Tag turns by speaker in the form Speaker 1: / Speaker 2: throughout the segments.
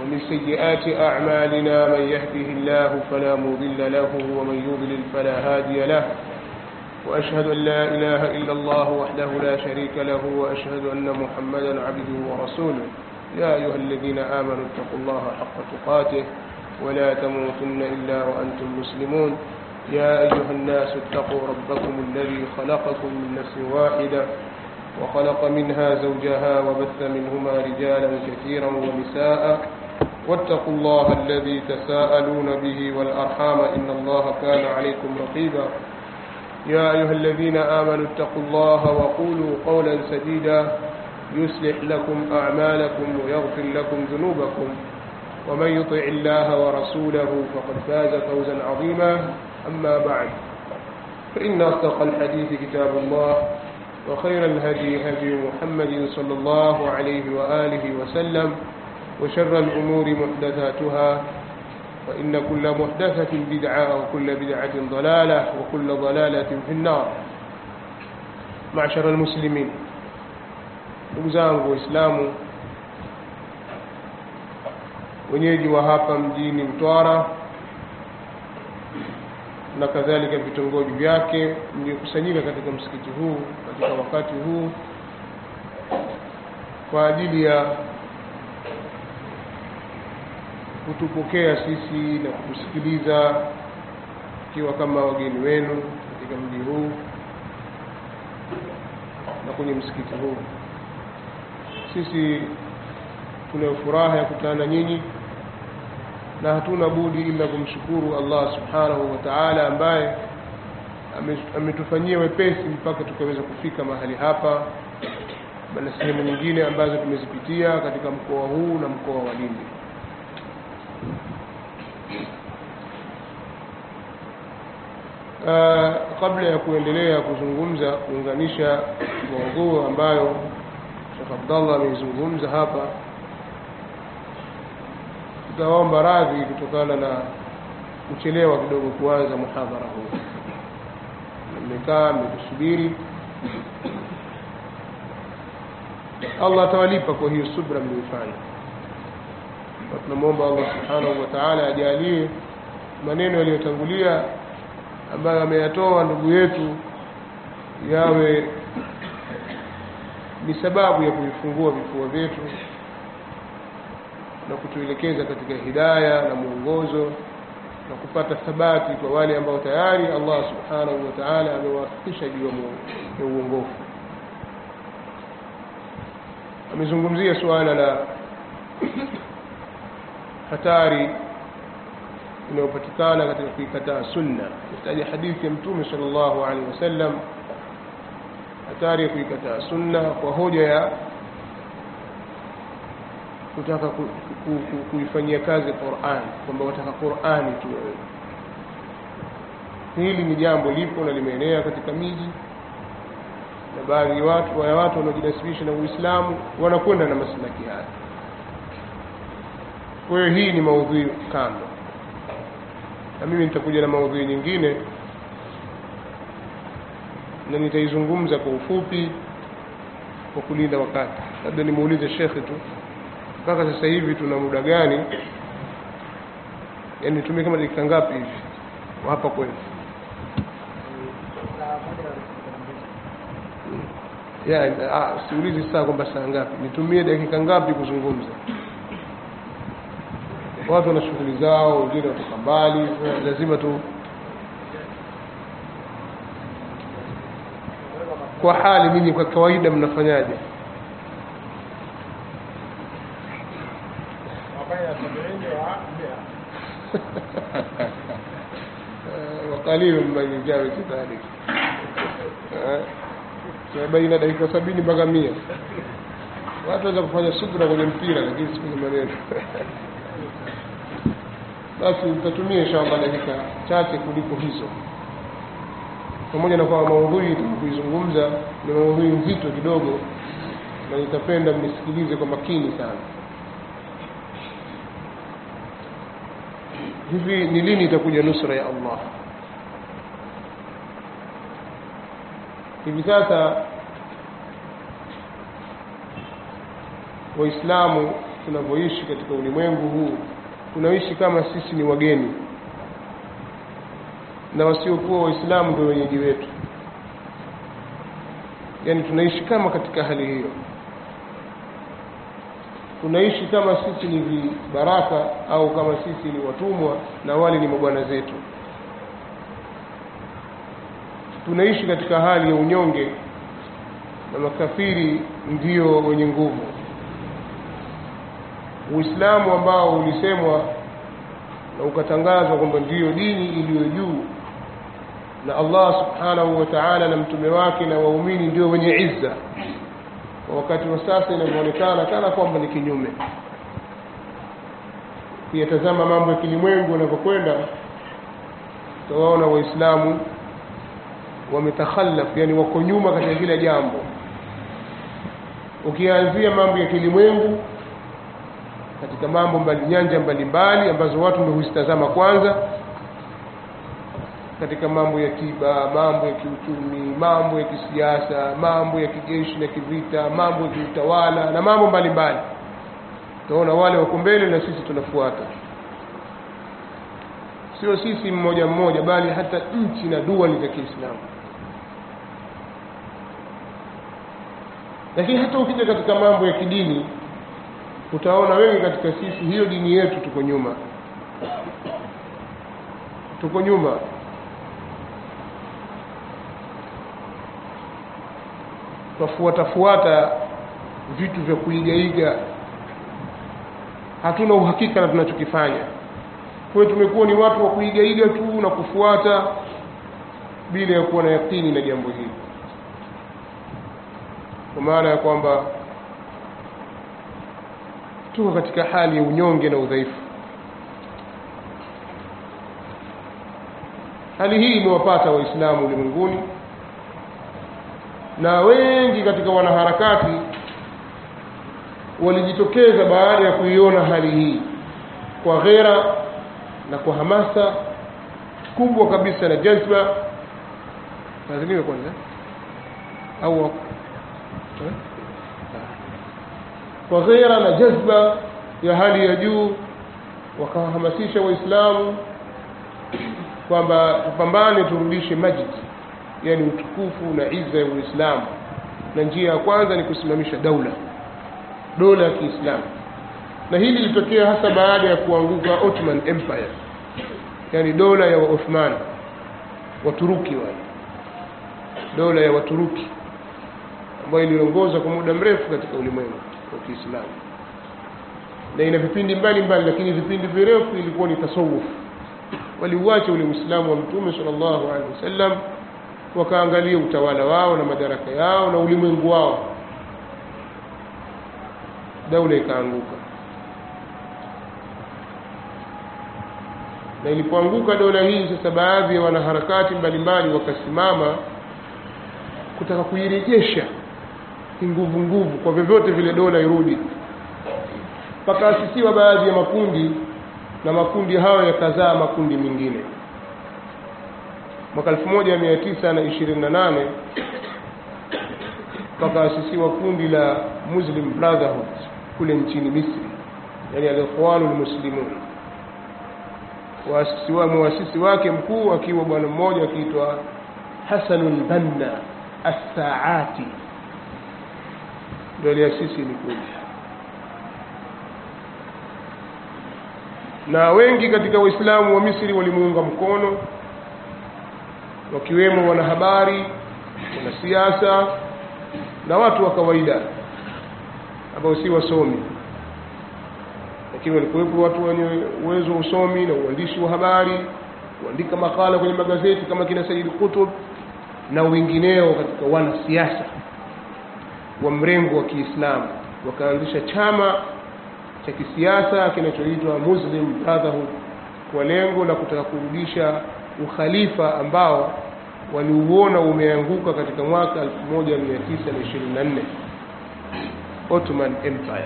Speaker 1: ومن سيئات أعمالنا من يهده الله فلا مضل له ومن يضلل فلا هادي له وأشهد أن لا إله إلا الله وحده لا شريك له وأشهد أن محمدا عبده ورسوله يا أيها الذين آمنوا اتقوا الله حق تقاته ولا تموتن إلا وأنتم مسلمون يا أيها الناس اتقوا ربكم الذي خلقكم من نفس واحدة وخلق منها زوجها وبث منهما رجالا كثيرا ونساء واتقوا الله الذي تساءلون به والأرحام إن الله كان عليكم رقيبا يا أيها الذين آمنوا اتقوا الله وقولوا قولا سديدا يصلح لكم أعمالكم ويغفر لكم ذنوبكم ومن يطع الله ورسوله فقد فاز فوزا عظيما أما بعد فإن أصدق الحديث كتاب الله وخير الهدي هدي محمد صلى الله عليه وآله وسلم وشر الأمور محدثاتها فإن كل محدثة بدعة وكل بدعة ضلالة وكل ضلالة في النار معشر المسلمين ndugu zangu waislamu wenyeji wa hapa mjini mtwara na kadhalika vitongoji vyake mliokusanyika katika msikiti huu katika wakati huu kwa ajili ya kutupokea sisi na kutusikiliza ikiwa kama wageni wenu katika mji huu na kwenye msikiti huu sisi tuna furaha ya kukutana na nyinyi na hatuna budi ila kumshukuru Allah subhanahu wa ta'ala ambaye ametufanyia wepesi mpaka tukaweza kufika mahali hapa na sehemu nyingine ambazo tumezipitia katika mkoa huu na mkoa wa Lindi Uh, kabla ya kuendelea kuzungumza kuunganisha maudhui ambayo Sheikh Abdallah ameizungumza hapa tutaomba radhi kutokana na kuchelewa kidogo kuanza muhadhara huu mmekaa mmekusubiri Allah atawalipa kwa hiyo subra mliyofanya tunamwomba Allah subhanahu wa ta'ala ajalie maneno yaliyotangulia ambayo ameyatoa ndugu yetu yawe ni sababu ya kuifungua vifua vyetu na kutuelekeza katika hidaya na mwongozo na kupata thabati kwa wale ambao tayari Allah subhanahu wa ta'ala amewafikisha juu ya uongofu amezungumzia suala la hatari inayopatikana katika kuikataa sunna kutaja hadithi ya mtume sallallahu alaihi wasallam hatari ya kuikataa sunna kwa hoja ya kutaka ku, ku, ku, kuifanyia kazi Qur'an kwamba wataka Qur'ani tu hili ni jambo lipo na limeenea katika miji na baadhi ya watu wa watu wanaojinasibisha na Uislamu wanakwenda na maslaki haya kwa hiyo hii ni maudhui kando na mimi nitakuja na maudhui nyingine na nitaizungumza kwa ufupi kwa kulinda wakati labda nimuulize shekhe tu mpaka sasa hivi tuna muda gani yani tumie kama dakika ngapi hivi hapa kwenu ya siulizi saa kwamba saa ngapi nitumie dakika ngapi kuzungumza watu wana shughuli zao wengine watoka mbali lazima tu kwa hali mimi kwa kawaida mnafanyaje وقليل من يجاوز ذلك baina dakika sabini mpaka mia watu waweza kufanya subra kwenye mpira lakini si kwenye maneno basi nitatumia inshallah dakika chache kuliko hizo pamoja na kwamba maudhui kuizungumza ni maudhui nzito kidogo na nitapenda mnisikilize kwa makini sana hivi ni lini itakuja nusra ya Allah hivi sasa waislamu tunavyoishi katika ulimwengu huu tunaishi kama sisi ni wageni na wasiokuwa waislamu ndio wenyeji wetu yaani tunaishi kama katika hali hiyo tunaishi kama sisi ni vibaraka au kama sisi ni watumwa na wale ni mabwana zetu tunaishi katika hali ya unyonge na makafiri ndio wenye nguvu uislamu ambao ulisemwa na ukatangazwa kwamba ndiyo dini iliyo juu na allah subhanahu wa taala na mtume wake na waumini ndio wenye izza kwa wakati wa sasa inavyoonekana kana kwamba ni kinyume kuyatazama mambo ya kilimwengu yanavyokwenda utawaona waislamu wametakhallaf yani wako nyuma katika kila jambo ukianzia mambo ya kilimwengu katika mambo mbali nyanja mbalimbali ambazo watu ndio huzitazama kwanza katika mambo ya tiba mambo ya kiuchumi mambo ya kisiasa mambo ya kijeshi na kivita mambo ya kiutawala na mambo mbalimbali utaona wale wako mbele na sisi tunafuata sio sisi mmoja mmoja bali hata nchi na duali za kiislamu lakini hata ukija katika mambo ya kidini utaona wengi katika sisi hiyo dini yetu tuko nyuma tuko nyuma twafuatafuata vitu vya kuigaiga hatuna uhakika na tunachokifanya kwa hiyo tumekuwa ni watu wa kuigaiga tu na kufuata bila ya kuwa na yakini na jambo hili kwa maana ya kwamba tuko katika hali ya unyonge na udhaifu hali hii imewapata waislamu ulimwenguni na wengi katika wanaharakati walijitokeza baada ya kuiona hali hii kwa ghera na kwa hamasa kubwa kabisa na jazba lazimiwe kwanza au eh? kwa ghera na jazba ya hali ya juu wakawahamasisha waislamu kwamba tupambane turudishe majid yani utukufu na iza ya uislamu na njia ya kwanza ni kusimamisha daula dola ya kiislamu na hili lilitokea hasa baada ya kuanguka Ottoman Empire yani dola ya Waothman Waturuki wale dola ya Waturuki ambayo iliongoza kwa muda mrefu katika ulimwengu wa Kiislamu na ina vipindi mbalimbali lakini vipindi virefu ilikuwa ni tasawuf waliuacha ule Uislamu wa Mtume sallallahu alaihi wasallam wakaangalia utawala wao na madaraka yao na ulimwengu wao daula ikaanguka na ilipoanguka dola hii sasa baadhi ya wanaharakati mbalimbali wakasimama kutaka kuirejesha nguvu nguvu kwa vyovyote vile dola irudi pakaasisiwa baadhi ya makundi na makundi hayo yakazaa makundi mengine mwaka 1928 pakaasisiwa kundi la Muslim Brotherhood kule nchini Misri yani al-Ikhwanu al-Muslimun waasisi wa muasisi wake mkuu akiwa bwana mmoja akiitwa Hasanul Banna As-Saati ndio aliasisi ni kundi na wengi katika waislamu wa Misri walimuunga mkono wakiwemo wanahabari wanasiasa na watu wa kawaida ambao si wasomi lakini walikuwepo watu wenye uwezo wa usomi na uandishi wa habari kuandika makala kwenye magazeti kama kina Said Qutb na wengineo katika wanasiasa wa mrengo wa Kiislamu wakaanzisha chama cha kisiasa kinachoitwa Muslim Brotherhood kwa lengo la kutaka kurudisha ukhalifa ambao waliuona umeanguka katika mwaka 1924 Ottoman Empire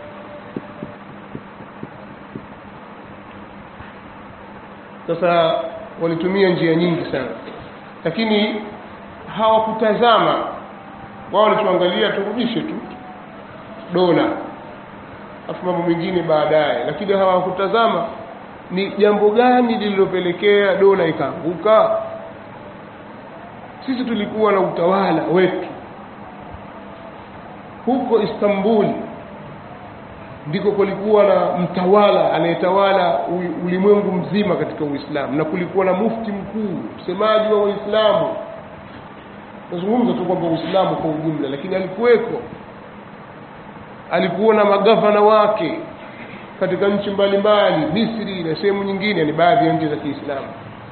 Speaker 1: sasa walitumia njia nyingi sana lakini hawakutazama wao walichoangalia turudishe tu dola afu mambo mengine baadaye lakini hawakutazama ni jambo gani lililopelekea dola ikaanguka sisi tulikuwa na utawala wetu huko Istanbul ndiko kulikuwa na mtawala anayetawala u- ulimwengu mzima katika Uislamu na kulikuwa na mufti mkuu msemaji wa Waislamu nazungumza tu kwamba Uislamu kwa ujumla lakini alikuweko alikuwa na magavana wake katika nchi mbalimbali Misri na sehemu nyingine ni baadhi ya nchi za Kiislamu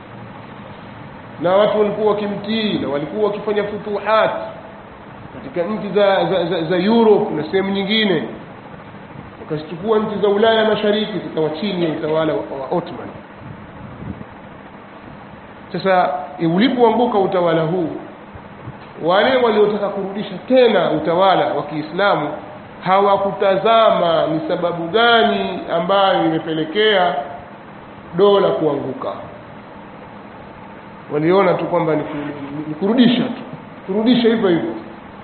Speaker 1: na watu walikuwa wakimtii na walikuwa wakifanya futuhat katika nchi za, za, za, za Europe na sehemu nyingine wakazichukua nchi za Ulaya Mashariki zikawa chini ya utawala wa, wa Ottoman sasa ulipoanguka utawala huu wale waliotaka kurudisha tena utawala wa Kiislamu hawakutazama ni sababu gani ambayo imepelekea dola kuanguka waliona tu kwamba ni, ku, ni kurudisha tu kurudisha hivyo hivyo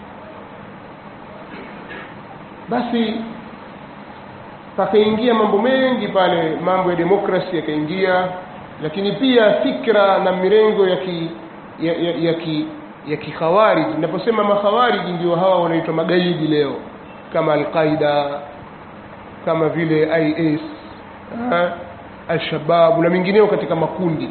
Speaker 1: basi pakaingia mambo mengi pale mambo ya demokrasi yakaingia lakini pia fikra na mirengo ya ki ya, ya, ya ki ya kikhawariji ninaposema makhawariji ndio hawa wanaitwa magaidi leo kama alqaida kama vile is alshababu na mingineo katika makundi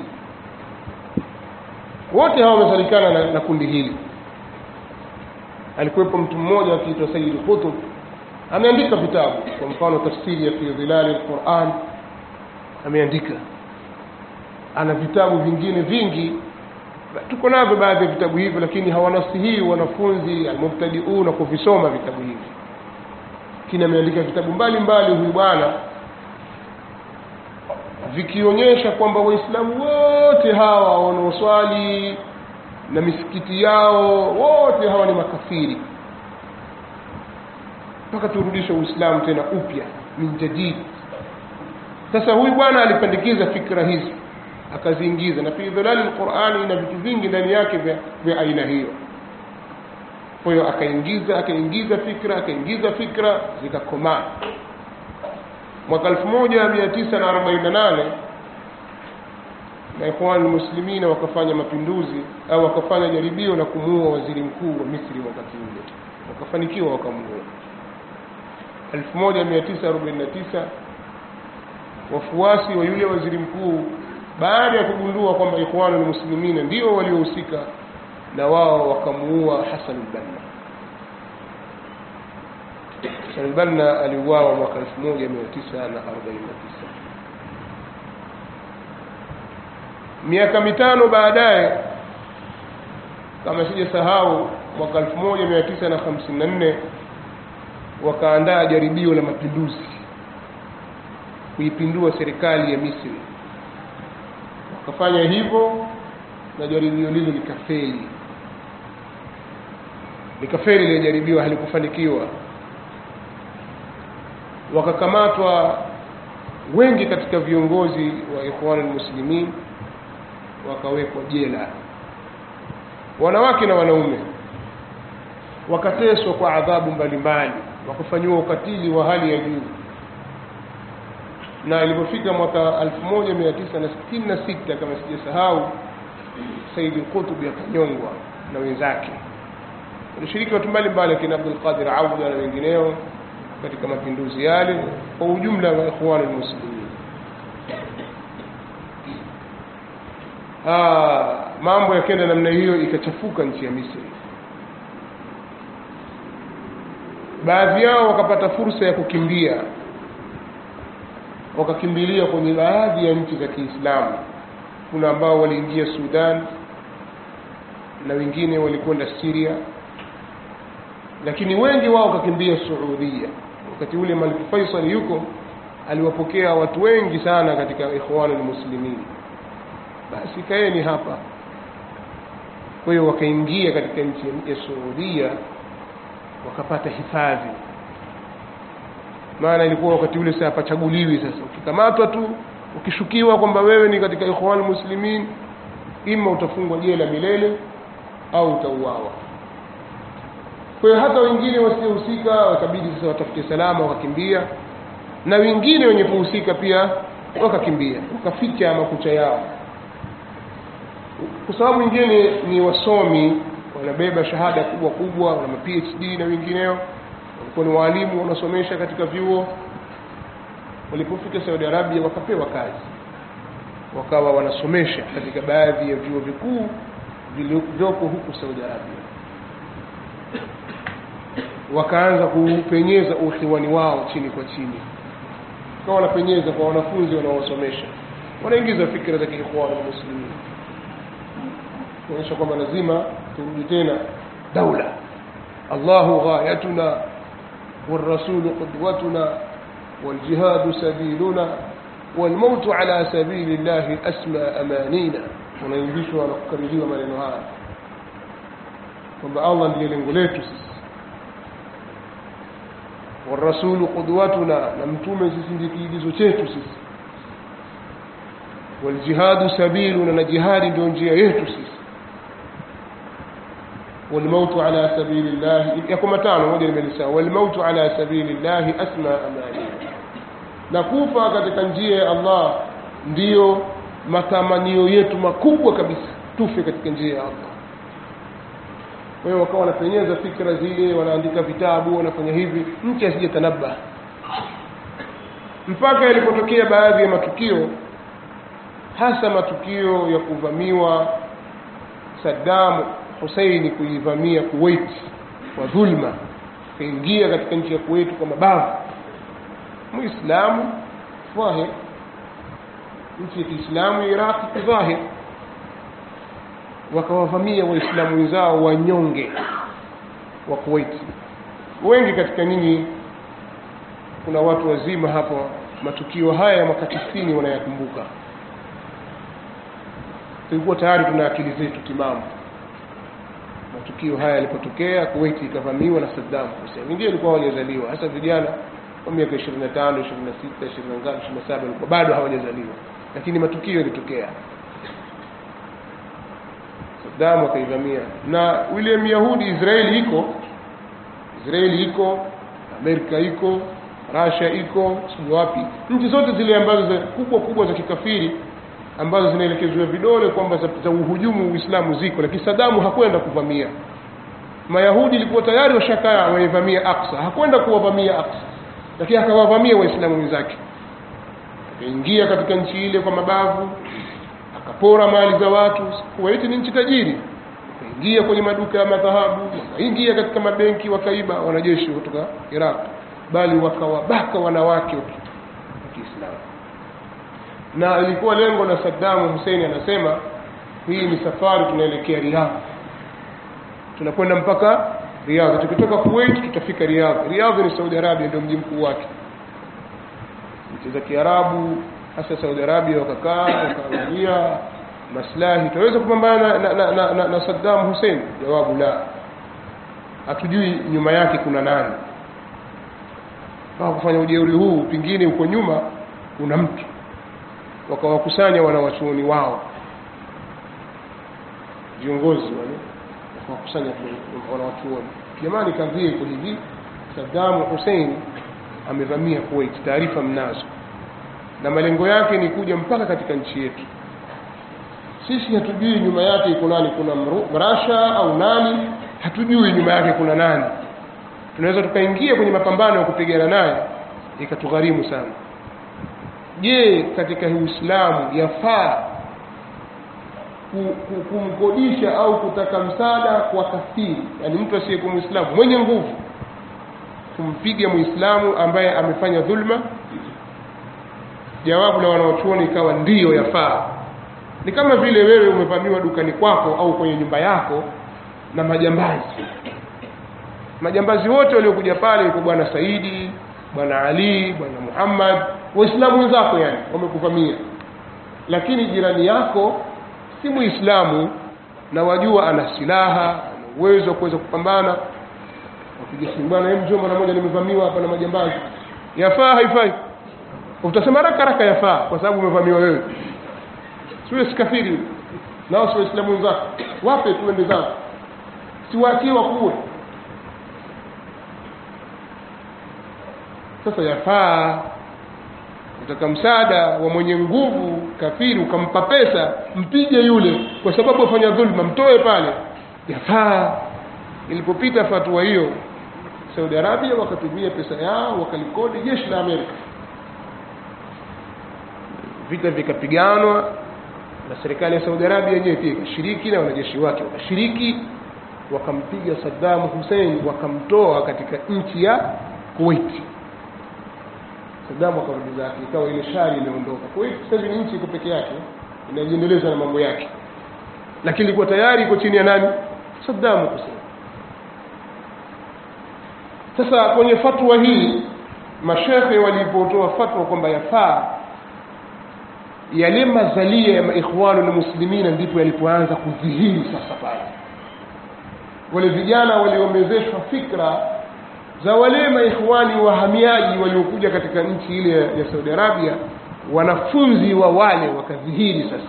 Speaker 1: wote hawa wamesalikana na, na kundi hili alikuwepo mtu mmoja akiitwa Sayyid Qutb ameandika vitabu kwa mfano tafsiri ya fi dhilali alquran ameandika ana vitabu vingine vingi tuko navyo baadhi ya vitabu hivyo lakini hawanasihii wanafunzi almubtadiuna kuvisoma vitabu hivi lakini ameandika vitabu mbalimbali huyu bwana vikionyesha kwamba waislamu wote hawa wanaoswali na misikiti yao wote hawa ni makafiri mpaka turudishe uislamu tena upya min jadid sasa huyu bwana alipendekiza fikra hizi akaziingiza na fi dhalali alqurani ina vitu vingi ndani yake vya, vya aina hiyo kwa hiyo akaingiza akaingiza fikra akaingiza fikra zikakomaa mwaka 1948 na ikhwan muslimina wakafanya mapinduzi au wakafanya jaribio la kumuua waziri mkuu wa Misri wakati ule wakafanikiwa wakamuua 1949 wafuasi wa yule waziri mkuu baada ya kugundua kwamba ikhwanul muslimina ndio waliohusika na wao wakamuua Hassan al-Banna Hassan al-Banna aliuawa mwaka 1949 miaka mitano baadaye kama sijasahau mwaka 1954 wakaandaa jaribio la mapinduzi kuipindua serikali ya Misri wakafanya hivyo na jaribio lile likafeli likafeli ile jaribio halikufanikiwa wakakamatwa wengi katika viongozi wa ikhwan muslimin wakawekwa jela wanawake na wanaume wakateswa kwa adhabu mbalimbali wakafanyiwa ukatili wa hali ya juu na ilipofika mwaka 1966 kama sijasahau Said Qutb akanyongwa na wenzake walishiriki watu mbalimbali akina Abdul Qadir Auda na wengineo katika mapinduzi yale kwa ujumla wa ikhwan muslimin ah mambo yakenda namna hiyo ikachafuka nchi ya Misri baadhi yao wakapata fursa ya kukimbia wakakimbilia kwenye baadhi ya nchi za Kiislamu kuna ambao waliingia Sudan na wengine walikwenda Syria lakini wengi wao wakakimbia Saudia wakati ule Malik Faisal yuko aliwapokea watu wengi sana katika ikhwanul muslimin basi kaeni hapa kwa hiyo wakaingia katika nchi ya Saudia wakapata hifadhi maana ilikuwa wakati ule sasa pachaguliwi sasa ukikamatwa tu ukishukiwa kwamba wewe ni katika ikhwan muslimin ima utafungwa jela milele au utauawa kwa hiyo hata wengine wasiohusika wakabidi sasa watafute salama wakakimbia na wengine wenye kuhusika pia wakakimbia wakaficha makucha yao kwa sababu wengine ni wasomi wanabeba shahada kubwa kubwa wana phd na wengineo walikuwa ni waalimu wanasomesha katika vyuo walipofika saudi arabia wakapewa kazi wakawa wanasomesha katika baadhi ya vyuo vikuu vilivyoko huku saudi arabia wakaanza kupenyeza ukhiwani wao chini kwa chini kawa wanapenyeza kwa wanafunzi wanaowasomesha wanaingiza fikra za kiikhwani muslimin kuonyesha kwamba lazima turudi tena daula allahu ghayatuna والرسول قدوتنا والجهاد سبيلنا والموت على سبيل الله أسمى أمانينا unaingishwa na kukaririwa maneno haya kwamba allah ndiye lengo letu sisi warasulu qudwatuna na mtume sisi ndiye kiigizo chetu sisi waljihadu sabiluna na jihadi ndio njia yetu sisi والموت على سبيل الله يكون matano moja nimelisahau والموت على سبيل الله أسمى أماني na kufa katika njia ya Allah ndiyo matamanio yetu makubwa kabisa tufe katika njia ya Allah kwa hiyo wakawa wanapenyeza fikra zile wanaandika vitabu wanafanya hivi mtu asije tanabba mpaka ilipotokea baadhi ya matukio hasa matukio ya kuvamiwa Saddam Hussein kuivamia Kuwait kwa dhulma kaingia katika nchi ya Kuwait kwa mabavu muislamu dhahir nchi ya Kiislamu ya Iraq dhahir wakawavamia waislamu wenzao wanyonge wa Kuwait wengi katika nyinyi kuna watu wazima hapo matukio haya ya mwaka 90 wanayakumbuka tulikuwa tayari tuna akili zetu timamu matukio haya yalipotokea Kuwait ikavamiwa na Saddam Hussein wengine walikuwa hawajazaliwa hasa vijana wa miaka 25 26 20 27 walikuwa bado hawajazaliwa lakini matukio yalitokea Saddam akaivamia na yule Myahudi Israeli iko Israeli iko Amerika iko Russia iko sijui wapi nchi zote zile ambazo za kubwa kubwa za kikafiri ambazo zinaelekezwa vidole kwamba za, za uhujumu Uislamu ziko lakini Saddam hakwenda kuvamia Mayahudi ilikuwa tayari washakaa waivamia Aqsa hakwenda kuwavamia Aqsa lakini akawavamia waislamu wenzake akaingia katika nchi ile kwa mabavu akapora mali za watu Kuwait ni nchi tajiri akaingia kwenye maduka ya madhahabu wakaingia katika mabenki wakaiba wanajeshi kutoka Iraq bali wakawabaka wanawake wa Kiislamu na ilikuwa lengo la Saddam Hussein anasema hii ni safari tunaelekea Riyadh tunakwenda mpaka Riyadh tukitoka Kuwait tutafika Riyadh Riyadh ni Saudi Arabia ndio mji mkuu wake nchi za Kiarabu hasa Saudi Arabia wakakaa wakaangalia maslahi tunaweza kupambana na, na, na, na, na Saddam Hussein jawabu la hatujui nyuma yake kuna nani kwa kufanya ujeuri huu pingine uko nyuma kuna mtu wakawakusanya wanawachuoni wao viongozi wale wakawakusanya wanawachuoni jamani kadhia iko hivi Saddam Hussein amevamia Kuwait taarifa mnazo na malengo yake ni kuja mpaka katika nchi yetu sisi hatujui nyuma yake iko nani kuna Russia au nani hatujui nyuma yake kuna nani tunaweza tukaingia kwenye mapambano ya kupigana naye ikatugharimu sana je katika Uislamu yafaa kumkodisha au kutaka msaada kwa kafiri yani mtu asiyekuwa muislamu mwenye nguvu kumpiga muislamu ambaye amefanya dhulma jawabu la wanaochuoni ikawa ndiyo yafaa ni kama vile wewe umevamiwa dukani kwako au kwenye nyumba yako na majambazi majambazi wote waliokuja pale yuko bwana Saidi bwana Ali bwana Muhammad waislamu wenzako yani wamekuvamia lakini jirani yako si muislamu na wajua ana silaha ana uwezo wa kuweza kupambana wapiga simu bwana hebu njoo mara moja nimevamiwa hapa na majambazi yafaa haifai utasema haraka haraka yafaa kwa sababu umevamiwa wewe siwe sikafiri nao si waislamu wenzako wape tuende zao siwaachie wakuwe sasa yafaa utaka msaada wa mwenye nguvu kafiri ukampa pesa mpige yule kwa sababu afanya dhulma mtoe pale yafaa ilipopita fatua hiyo saudi arabia wakatumia pesa yao wakalikodi jeshi la amerika vita vikapiganwa na serikali ya saudi arabia yenyewe pia ikashiriki na wanajeshi wake wakashiriki wakampiga saddam hussein wakamtoa katika nchi ya kuwaiti saddam akarudi zake ikawa ile shari imeondoka kuwait sasa hivi ni nchi iko peke yake inajiendeleza na mambo yake lakini ilikuwa tayari iko chini ya nani saddam hussein sasa kwenye fatwa hii mashekhe walipotoa fatwa kwamba yafaa yale mazalia ya maikhwanu na muslimina ndipo yalipoanza kudhihiri sasa pale wale vijana waliomezeshwa fikra za wale maikhwani wahamiaji waliokuja katika nchi ile ya saudi arabia wanafunzi wa wale wakadhihiri sasa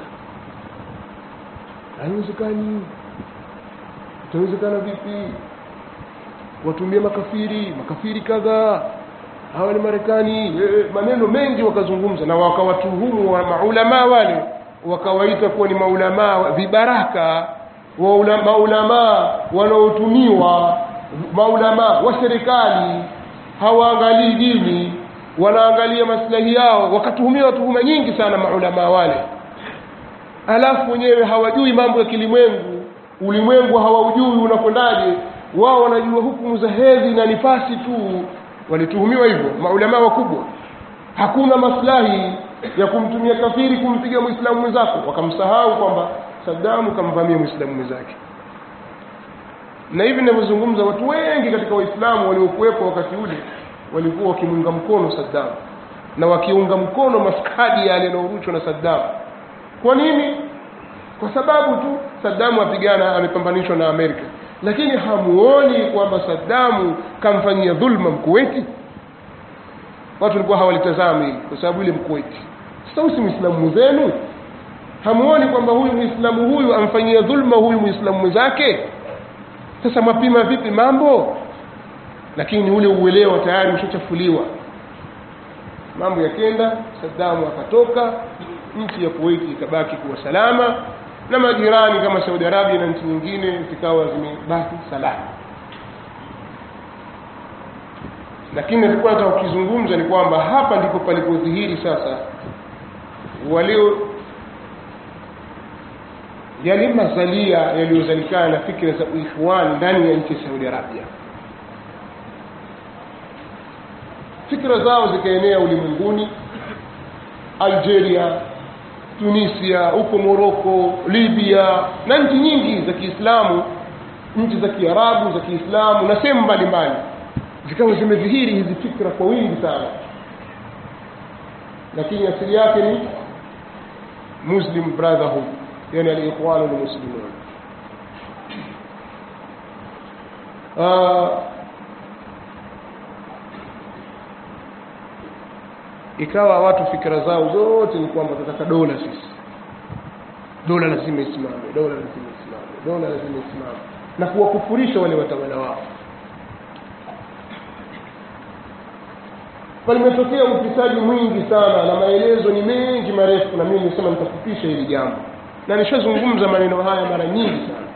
Speaker 1: haiwezekani itawezekana vipi watumie makafiri makafiri kadhaa hawa ni marekani e, maneno mengi wakazungumza na wakawatuhumu wa maulamaa wale wakawaita kuwa ni maulamaa vibaraka wa maulamaa wanaotumiwa maulamaa wa serikali hawaangalii dini wanaangalia maslahi yao wakatuhumiwa tuhuma nyingi sana maulamaa wale alafu wenyewe hawajui mambo ya kilimwengu ulimwengu hawaujui unakwendaje wao wanajua hukumu za hedhi na nifasi tu walituhumiwa hivyo maulamaa wakubwa hakuna maslahi ya kumtumia kafiri kumpiga mwislamu mwenzako wakamsahau kwamba sadamu kamvamia mwislamu mwenzake na hivi ninavyozungumza watu wengi katika waislamu waliokuwepo wakati ule walikuwa wakimunga mkono sadamu na wakiunga mkono maskadi yale yanayorushwa na sadamu kwa nini kwa sababu tu sadamu apigana amepambanishwa na amerika lakini hamuoni kwamba sadamu kamfanyia dhulma mkuweti watu walikuwa hawalitazami hili kwa sababu ile mkuweti sasa huyu si mwislamu mwenzenu hamuoni kwamba huyu mwislamu huyu amfanyia dhulma huyu mwislamu mwenzake sasa mwapima vipi mambo lakini ule uelewa tayari ushachafuliwa mambo yakenda sadamu akatoka nchi ya kuwaiti ikabaki kuwa salama na majirani kama saudi arabia na nchi nyingine zikawa zimebaki salama lakini nilikuwa nataka kukizungumza ni kwamba hapa ndipo palipodhihiri sasa walio yale mazalia yaliyozalikana na fikra za uikhwani ndani ya nchi ya saudi arabia fikra zao zikaenea ulimwenguni algeria tunisia huko moroko libya na nchi nyingi za kiislamu nchi za kiarabu za kiislamu na sehemu mbalimbali zikawa zimedhihiri hizi fikra kwa wingi sana lakini asili yake ni muslim brotherhood yani aliikhwanu lmuslimun uh, ikawa watu fikra zao zote ni kwamba tunataka dola sisi dola lazima isimame dola lazima isimame dola lazima isimame na kuwakufurisha wale watawala wao palimetokea ufisadi mwingi sana na maelezo ni mengi marefu na mimi nimesema nitafupisha hili jambo na nishazungumza maneno haya mara nyingi sana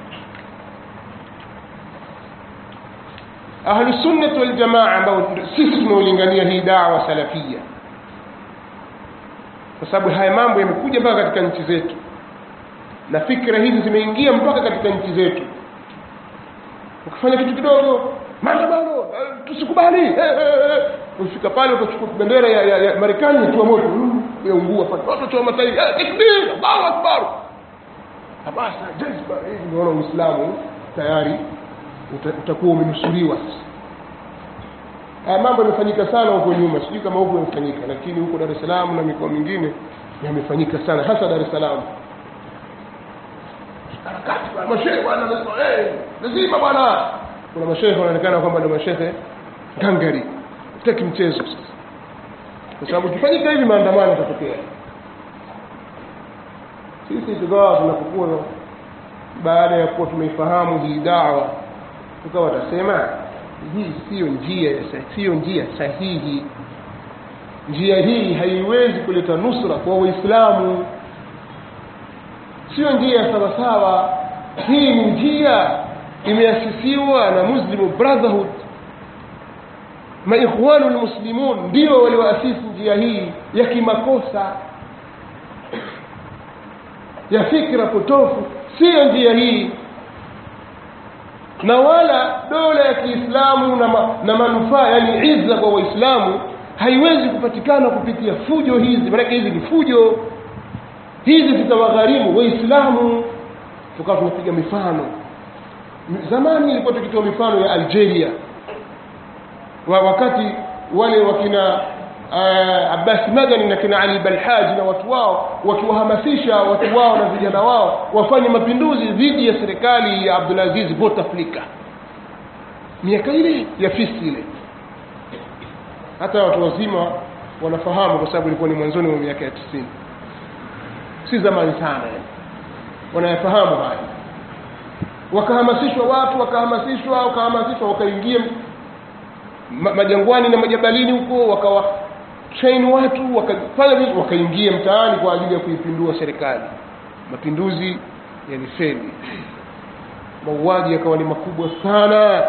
Speaker 1: ahlusunnati waljamaa ambao sisi tunaolingania hii dawa salafia kwa sababu haya mambo yamekuja mpaka katika nchi zetu na fikra hizi zimeingia mpaka katika nchi zetu ukifanya kitu kidogo maandamano tusikubali eh, eh, eh. ukifika pale utachukua bendera ya, ya, ya marekani yatua moto yaungua pale watu watoa matairi takbir allahu akbar hamasa jazba hivi unaona uislamu tayari utakuwa umenusuriwa sasa haya mambo yamefanyika sana huko nyuma sijui kama huko yamefanyika lakini huko dar es salaam na mikoa mingine yamefanyika sana hasa dar es salaam harakati mashehe bwana lazima bwana kuna mashehe wanaonekana kwamba ndio mashehe gangari taki mchezo sasa kwa sababu ikifanyika hivi maandamano yatatokea sisi tukawa tunapokuwa baada ya kuwa tumeifahamu hii dawa tukawa tasema hii siyo njia siyo njia sahihi njia hii haiwezi kuleta nusra kwa waislamu sio njia ya sawasawa hii ni njia imeasisiwa na muslim brotherhood maikhwanu lmuslimun ndio walioasisi njia hii ya kimakosa ya fikra potofu siyo njia hii na wala dola ya kiislamu na, ma, na manufaa yani izza kwa waislamu haiwezi kupatikana kupitia fujo hizi maanake hizi ni fujo hizi zitawagharimu waislamu tukawa tunapiga mifano zamani ilikuwa tukitoa mifano ya algeria wa wakati wale wakina uh, abbas madani na kina ali balhaji na watu wao wakiwahamasisha watu wao na vijana wao wafanye mapinduzi dhidi ya serikali ya abdulaziz bouteflika miaka ile ya fisi ile hata watu wazima wanafahamu kwa sababu ilikuwa ni mwanzoni mwa miaka ya tisini si zamani sana yani wanayafahamu haya wakahamasishwa watu wakahamasishwa wakahamasishwa wakaingia ma, majangwani na majabalini huko wakawa train watu wakafanya vitu wakaingia mtaani kwa ajili ya kuipindua serikali mapinduzi yalifeli mauaji yakawa ni makubwa sana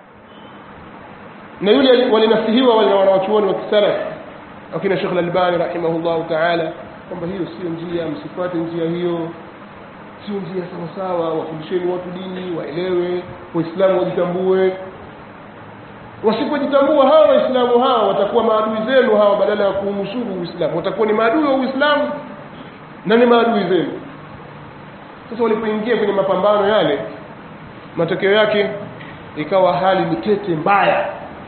Speaker 1: na yule walinasihiwa wale wanawachuoni wa kisalafi wakina shekh lalbani rahimahullahu taala kwamba hiyo sio njia msifuate njia hiyo sio njia sawasawa wafundisheni watu dini waelewe waislamu wajitambue wasipojitambua hawa waislamu hawa watakuwa maadui zenu hawa badala ya kuunusuru uislamu watakuwa ni maadui wa uislamu na ni maadui zenu sasa walipoingia kwenye mapambano yale matokeo yake ikawa hali ni tete mbaya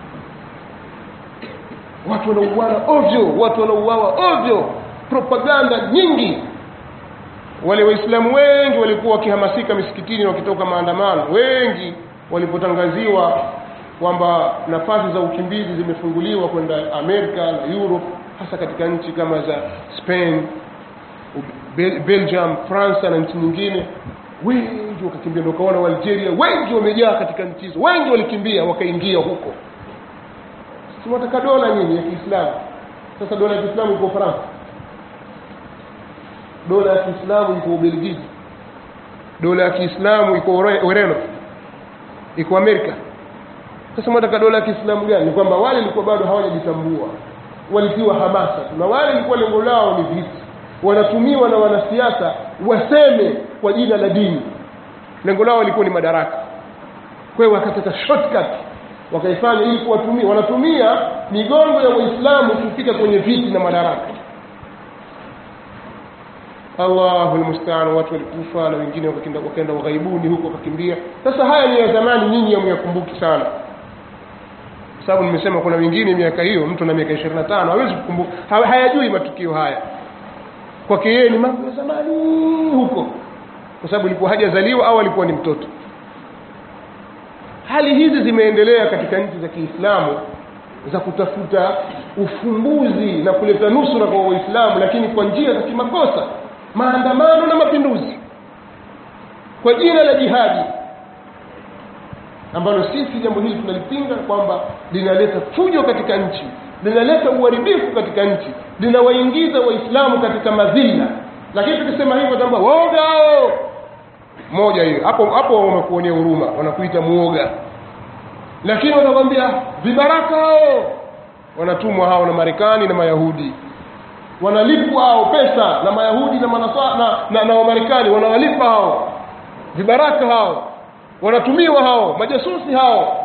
Speaker 1: watu wanauana ovyo watu wanauawa ovyo propaganda nyingi wale waislamu wengi walikuwa wakihamasika misikitini wakitoka maandamano wengi walipotangaziwa kwamba nafasi za ukimbizi zimefunguliwa kwenda amerika na europe hasa katika nchi kama za spain Bel belgium fransa na nchi nyingine wengi wakakimbia ndo ukaona waalgeria wengi wamejaa katika nchi hizo wengi walikimbia wakaingia huko siwataka dola nyinyi ya kiislamu sasa dola ya kiislamu iko ufaransa dola ya kiislamu iko ubelgiji dola ya kiislamu iko ureno iko amerika sasa mwataka dola ya kiislamu gani ni kwamba wale ilikuwa bado hawajajitambua walitiwa hamasa na wale ilikuwa lengo lao ni viti wanatumiwa na wanasiasa waseme kwa jina la dini lengo lao lilikuwa ni madaraka kwa hiyo wakataka shortcut wakaifanya ili kuwatumia wanatumia migongo ya waislamu kufika kwenye viti na madaraka allahu lmustaan watu walikufa na wengine wakaenda ughaibuni huko wakakimbia sasa haya ni ya zamani nyinyi hamyakumbuki sana kwa sababu nimesema kuna wengine miaka hiyo mtu na miaka ishirini na tano hawezi kukumbuka hayajui matukio haya kwake yeye ni mambo ya zamani huko kwa sababu ilikuwa hajazaliwa au alikuwa ni mtoto hali hizi zimeendelea katika nchi za kiislamu za kutafuta ufumbuzi na kuleta nusura kwa waislamu lakini kwa njia za kimakosa maandamano na mapinduzi kwa jina la jihadi ambalo sisi jambo hili tunalipinga kwamba linaleta fujo katika nchi linaleta uharibifu katika nchi linawaingiza waislamu katika madhila lakini tukisema hivyo kwamba waoga hao moja hiyo hapo hapo wamekuonea huruma wanakuita muoga lakini wanakwambia vibaraka hao wanatumwa hao na marekani na mayahudi wanalipwa hao pesa na mayahudi na manasa, na, na, na wamarekani wanawalipa hao vibaraka hao wanatumiwa hao majasusi hao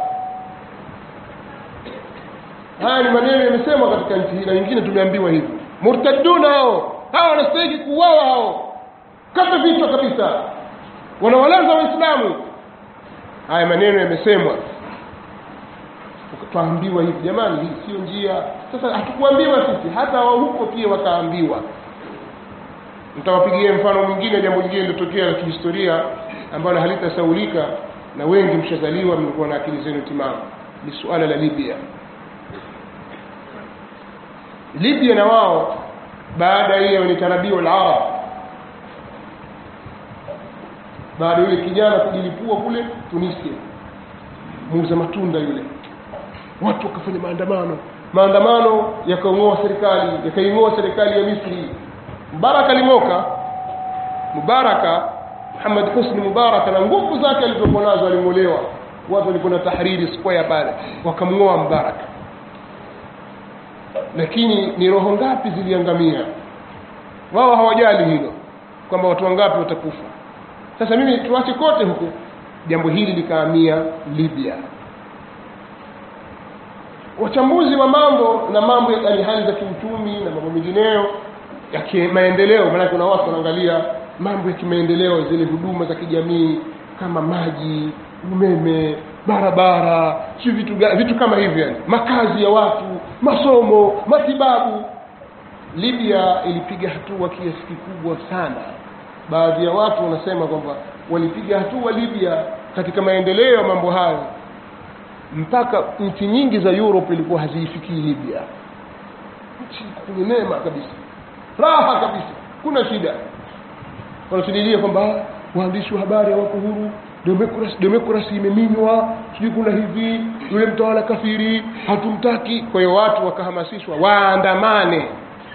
Speaker 1: haya ni maneno yamesemwa katika nchi hii na wengine tumeambiwa hivi murtaduna hao hawa wanastahiki kuuawa hao kata vichwa kabisa wanawalaza waislamu haya maneno yamesemwa twaambiwa hivi jamani hii sio njia sasa hatukuambiwa sisi hata wao huko pia wakaambiwa nitawapigia mfano mwingine jambo lingine lilotokea la kihistoria ambalo halitasaulika na wengi mshazaliwa mlikuwa na akili zenu timamu ni suala la libya libya na wao baada ya ile ni tarabiu larab baada yule kijana kujilipua kule tunisia muuza matunda yule watu wakafanya maandamano maandamano yakaing'oa serikali yakaing'oa serikali ya misri mubaraka aling'oka mubaraka muhammad husni mubaraka na nguvu zake alizokuwa nazo aling'olewa watu walikuwa na tahriri square pale wakamng'oa mubaraka lakini ni roho ngapi ziliangamia wao hawajali hilo kwamba watu wangapi watakufa sasa mimi tuache kote huku jambo hili likaamia libya wachambuzi wa mambo na mambo ya yani hali za kiuchumi na mambo mengineyo ya kimaendeleo maanake kuna watu wanaangalia mambo ya kimaendeleo zile huduma za kijamii kama maji umeme barabara si vitu, ga- vitu kama hivyo yani makazi ya watu masomo matibabu libya ilipiga hatua kiasi kikubwa sana baadhi ya watu wanasema kwamba walipiga hatua libya katika maendeleo ya mambo hayo mpaka nchi nyingi za europe ilikuwa haziifikii libya nchi kwenye neema kabisa raha kabisa kuna shida wanatulilia kwamba "Ah, waandishi wa habari hawako huru demokrasi demokrasi imeminywa sijui kuna hivi yule mtawala kafiri hatumtaki kwa hiyo watu wakahamasishwa waandamane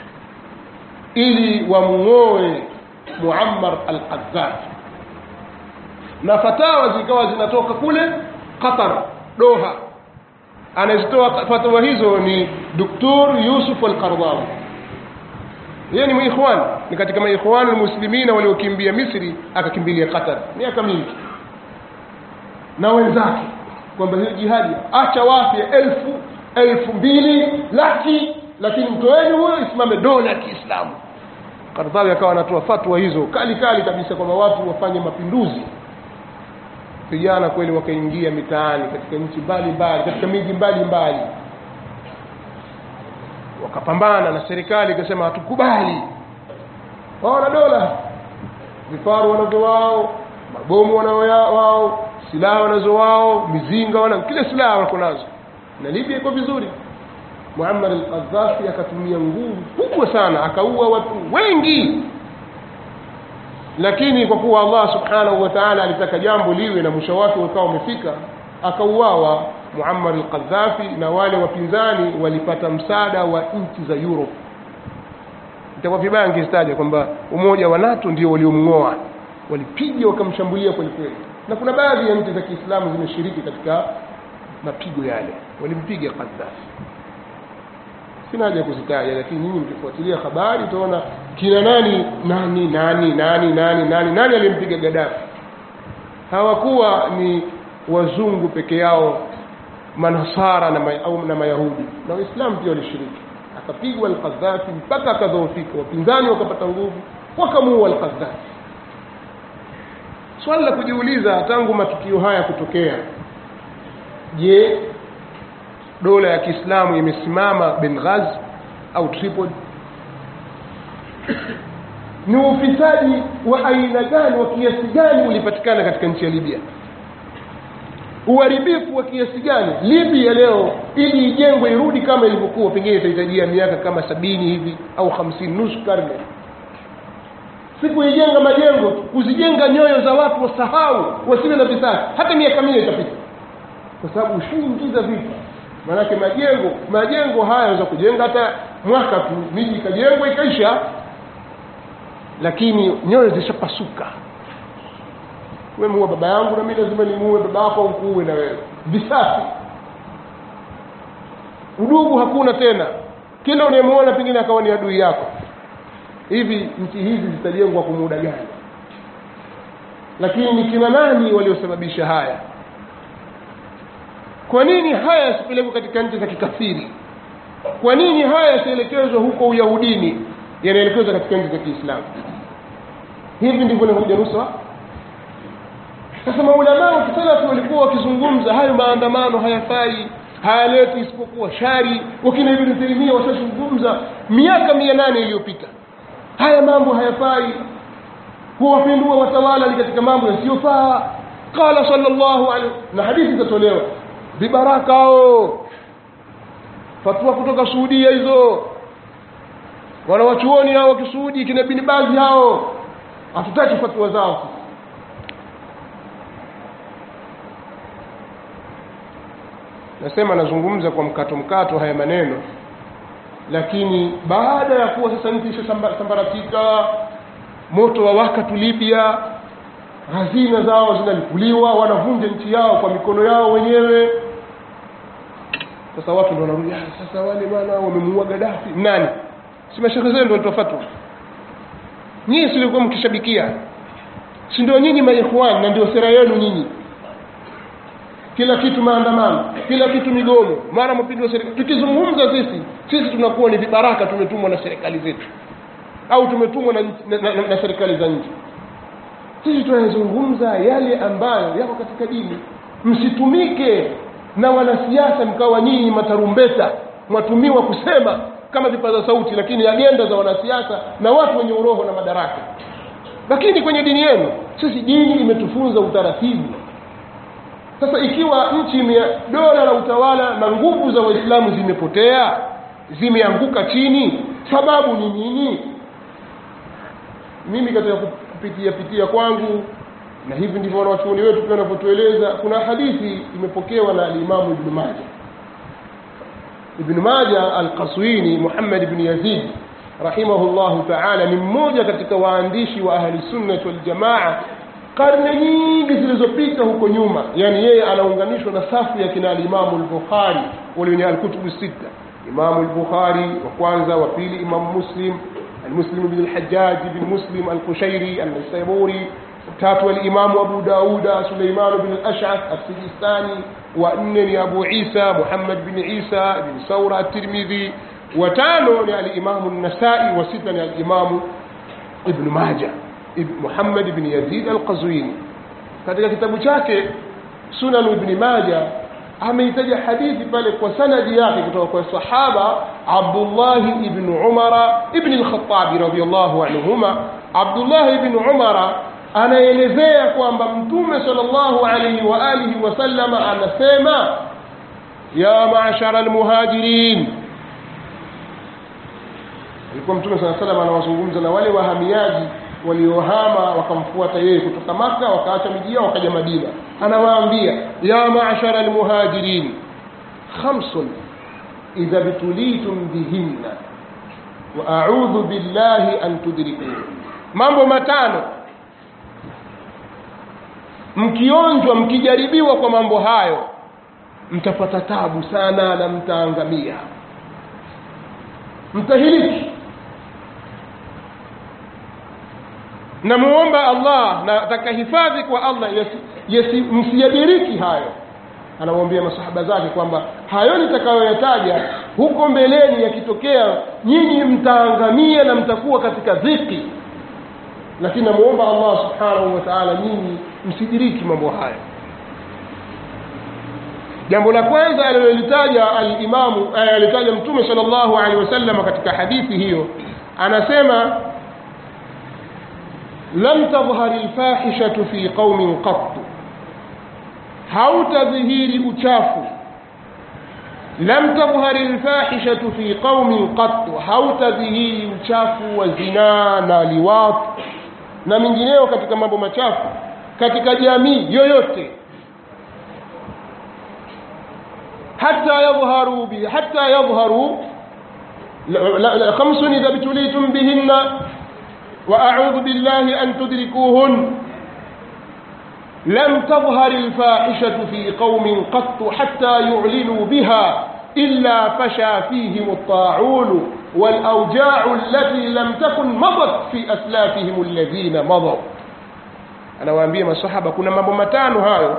Speaker 1: ili wamng'oe muammar al qadhafi na fatawa zikawa zinatoka kule qatar doha anazitoa fatawa hizo ni doktor yusuf al qardawi yeye ni mwikhwan ni katika maikhwan almuslimina waliokimbia misri akakimbilia qatar miaka mingi na wenzake kwamba hiyo jihadi acha wafye elfu elfu mbili laki lakini mtoeni huyo isimame dola ya kiislamu Kardhawi akawa anatoa fatwa hizo kali kali kabisa kwamba watu wafanye mapinduzi vijana kweli wakaingia mitaani katika nchi mbalimbali katika miji mbalimbali wakapambana na serikali ikasema hatukubali wao na dola vifaru wanazo wao mabomu wanao wao silaha wanazo wao mizinga wana kila silaha wako nazo na libya iko vizuri muammar al-qadhafi akatumia nguvu kubwa sana akaua watu wengi lakini kwa kuwa allah subhanahu wa taala alitaka jambo liwe na mwisho wake ukawa umefika akauawa muammar al-qadhafi na wale wapinzani walipata msaada wa nchi za europe itakuwa vibaya ngizitaja kwamba umoja wa nato ndio waliomng'oa walipiga wakamshambulia kwelikweli na kuna baadhi ya nchi za kiislamu zimeshiriki katika mapigo yale walimpiga qadhafi sina haja ya kuzitaja lakini nyinyi mkifuatilia habari utaona kina nani nani nani nani nani nani nani alimpiga gadafi hawakuwa ni wazungu peke yao manasara na, ma, au na mayahudi na waislamu pia walishiriki akapigwa alqadhafi mpaka akadhoofika wapinzani wakapata nguvu wakamuua alqadhafi swali la kujiuliza tangu matukio haya kutokea je dola ya kiislamu imesimama benghaz au tripoli ni ufisadi wa aina gani wa kiasi gani ulipatikana katika nchi ya libya uharibifu wa kiasi gani libya leo ili ijengwe irudi kama ilivyokuwa pengine itahitajia miaka kama sabini hivi au hamsini nusu karne si kuijenga majengo tu kuzijenga nyoyo za watu wasahau wasiwe na visasi hata miaka minne itapita kwa sababu ushaingiza vita maanake majengo majengo haya yanaweza kujenga hata mwaka tu miji ikajengwa ikaisha lakini nyoyo zishapasuka we muue baba yangu na mi lazima nimuue baba yako ukuue na wewe visasi udugu hakuna tena kila unayemuona pengine akawa ni adui yako hivi nchi hizi zitajengwa kwa muda gani lakini ni kina nani waliosababisha haya kwa nini haya yasipelekwe katika nchi za kikafiri kwa nini haya yasielekezwe huko uyahudini yanaelekezwa katika nchi za kiislamu hivi ndivyo inakuja nusra sasa maulamaa wa kisalafi walikuwa wakizungumza hayo maandamano hayafai hayaleti isipokuwa shari wakina ibnu taimia washazungumza miaka mia nane iliyopita haya mambo hayafai kuwapindua watawala ni katika mambo yasiyofaa qala sallallahu alaihi na hadithi zitatolewa vibaraka hao fatwa kutoka suudia hizo wanawachuoni hao wakisuudi kina bini bazi hao hatutaki fatwa zao nasema nazungumza kwa mkato mkato haya maneno lakini baada ya kuwa sasa nchi ishasambaratika moto wa waka tu libya hazina zao zinalipuliwa wanavunja nchi yao kwa mikono yao wenyewe sasa watu ndo wanarudi "Ah, sasa wale bwana wamemuua gadafi nani si mashehe zenu ndo walitoa fatwa nyinyi silikuwa mkishabikia si ndio nyinyi maikhwani na ndio sera yenu nyinyi kila kitu maandamano kila kitu migomo mara mapinduzi ya serikali tukizungumza sisi sisi tunakuwa ni vibaraka tumetumwa na serikali zetu au tumetumwa na, na, na, na, na serikali za nje sisi tunazungumza yale ambayo yako katika dini msitumike na wanasiasa mkawa nyinyi matarumbeta mwatumiwa kusema kama vipaza sauti lakini agenda za wanasiasa na watu wenye uroho na madaraka lakini kwenye dini yenu sisi dini imetufunza utaratibu sasa ikiwa nchi ime dola la utawala na nguvu za waislamu zimepotea zimeanguka chini sababu ni nini mimi katika kupitia pitia kwangu na hivi ndivyo wanawachuoni wetu pia wanavyotueleza kuna hadithi imepokewa na alimamu ibnu maja ibnu maja alqaswini muhammad ibn yazid rahimahullahu taala ni mmoja katika waandishi wa ahli sunnati waljamaa karne nyingi zilizopita huko nyuma yani yeye anaunganishwa na safu ya kina alimamu lbukhari wale wenye alkutubu sita imamu lbukhari wa kwanza wa pili imamu muslim المسلم بن الحجاج بن مسلم القشيري النسيبوري tatu alimamu abu dauda suleiman bin al-ash'ath as-sijistani wa nne ni abu isa muhammad bin isa bin saura at-tirmidhi wa tano ni alimamu an-nasai wa sita ni alimamu ibn maja muhammad ibn yazid al-qazwini katika kitabu chake sunan ibn maja ameitaja hadithi pale kwa sanadi yake kutoka kwa sahaba abdullah ibn umara ibn al-khattabi radiyallahu anhuma abdullah ibn umara anaelezea kwamba mtume sallallahu alaihi wa alihi wasallama anasema ya maashara almuhajirin alikuwa mtume saa salam anawazungumza na wale wahamiaji waliohama wakamfuata yeye kutoka maka wakaacha miji yao wakaja madina anawaambia ya maashara almuhajirin khamsun idha btulitum bihinna wa audhu billahi an tudrikuhu mambo matano mkionjwa mkijaribiwa kwa mambo hayo mtapata tabu sana na mtaangamia mtahiliki namuomba allah na atakahifadhi kwa allah yasi, yasi, msiyadiriki hayo anamwambia masahaba zake kwamba hayo nitakayoyataja huko mbeleni yakitokea nyinyi mtaangamia na mtakuwa katika dhiki lakini namuomba allah subhanahu wa taala nyinyi msidiriki mambo haya jambo la kwanza alilolitaja alimamu alitaja mtume sal llahu alehi wasallam katika hadithi hiyo anasema lam tadhhari lfahishatu fi qaumin qattu hautadhihiri uchafu lam tadhhari lfahishatu fi qaumin qattu hautadhihiri uchafu wa zinaa na liwat na mingineyo katika mambo machafu katika jamii yoyote hata yadhharu bi hata yadhharu khamsun idha btulitum bihinna wa a'udhu billahi an tudrikuhun لم تظهر الفاحشة في قوم قط حتى يعلنوا بها إلا فشى فيهم الطاعون والأوجاع التي لم تكن مضت في أسلافهم الذين مضوا anawaambia masahaba kuna mambo matano hayo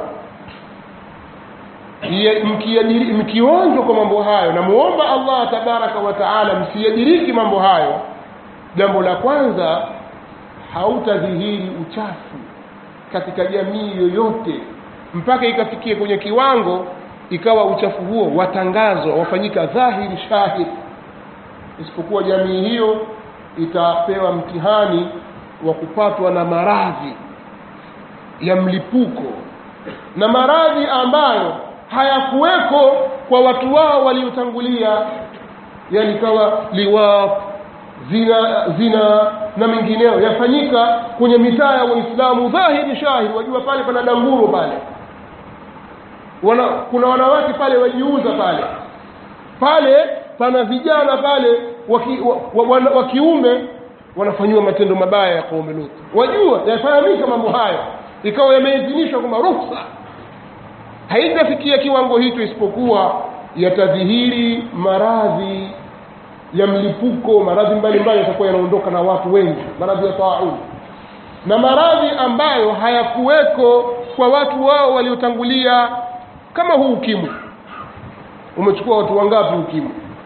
Speaker 1: mkionjwa kwa mambo hayo namuomba allah tabaraka wa taala msiyadiriki mambo hayo jambo la kwanza hautadhihiri uchafu katika jamii yoyote mpaka ikafikia kwenye kiwango ikawa uchafu huo watangazwa wafanyika dhahiri shahid isipokuwa jamii hiyo itapewa mtihani wa kupatwa na maradhi ya mlipuko na maradhi ambayo hayakuweko kwa watu wao waliotangulia yani kawa liwaq zina zina na mengineyo yafanyika kwenye mitaa ya waislamu dhahiri shahiri wajua pale pana danguro pale wana, kuna wanawake pale wajiuza pale pale pana vijana pale waki, wa, wa, wa, wa kiume wanafanyiwa matendo mabaya ya kaume Lut. Wajua, yafahamika mambo hayo, ikawa yameidhinishwa kwamba ruhusa haitafikia kiwango hicho, isipokuwa yatadhihiri maradhi ya mlipuko, maradhi mbalimbali yatakuwa yanaondoka na watu wengi, maradhi ya taun na maradhi ambayo hayakuweko kwa watu wao waliotangulia, kama huu ukimwi. Umechukua watu wangapi ukimwi?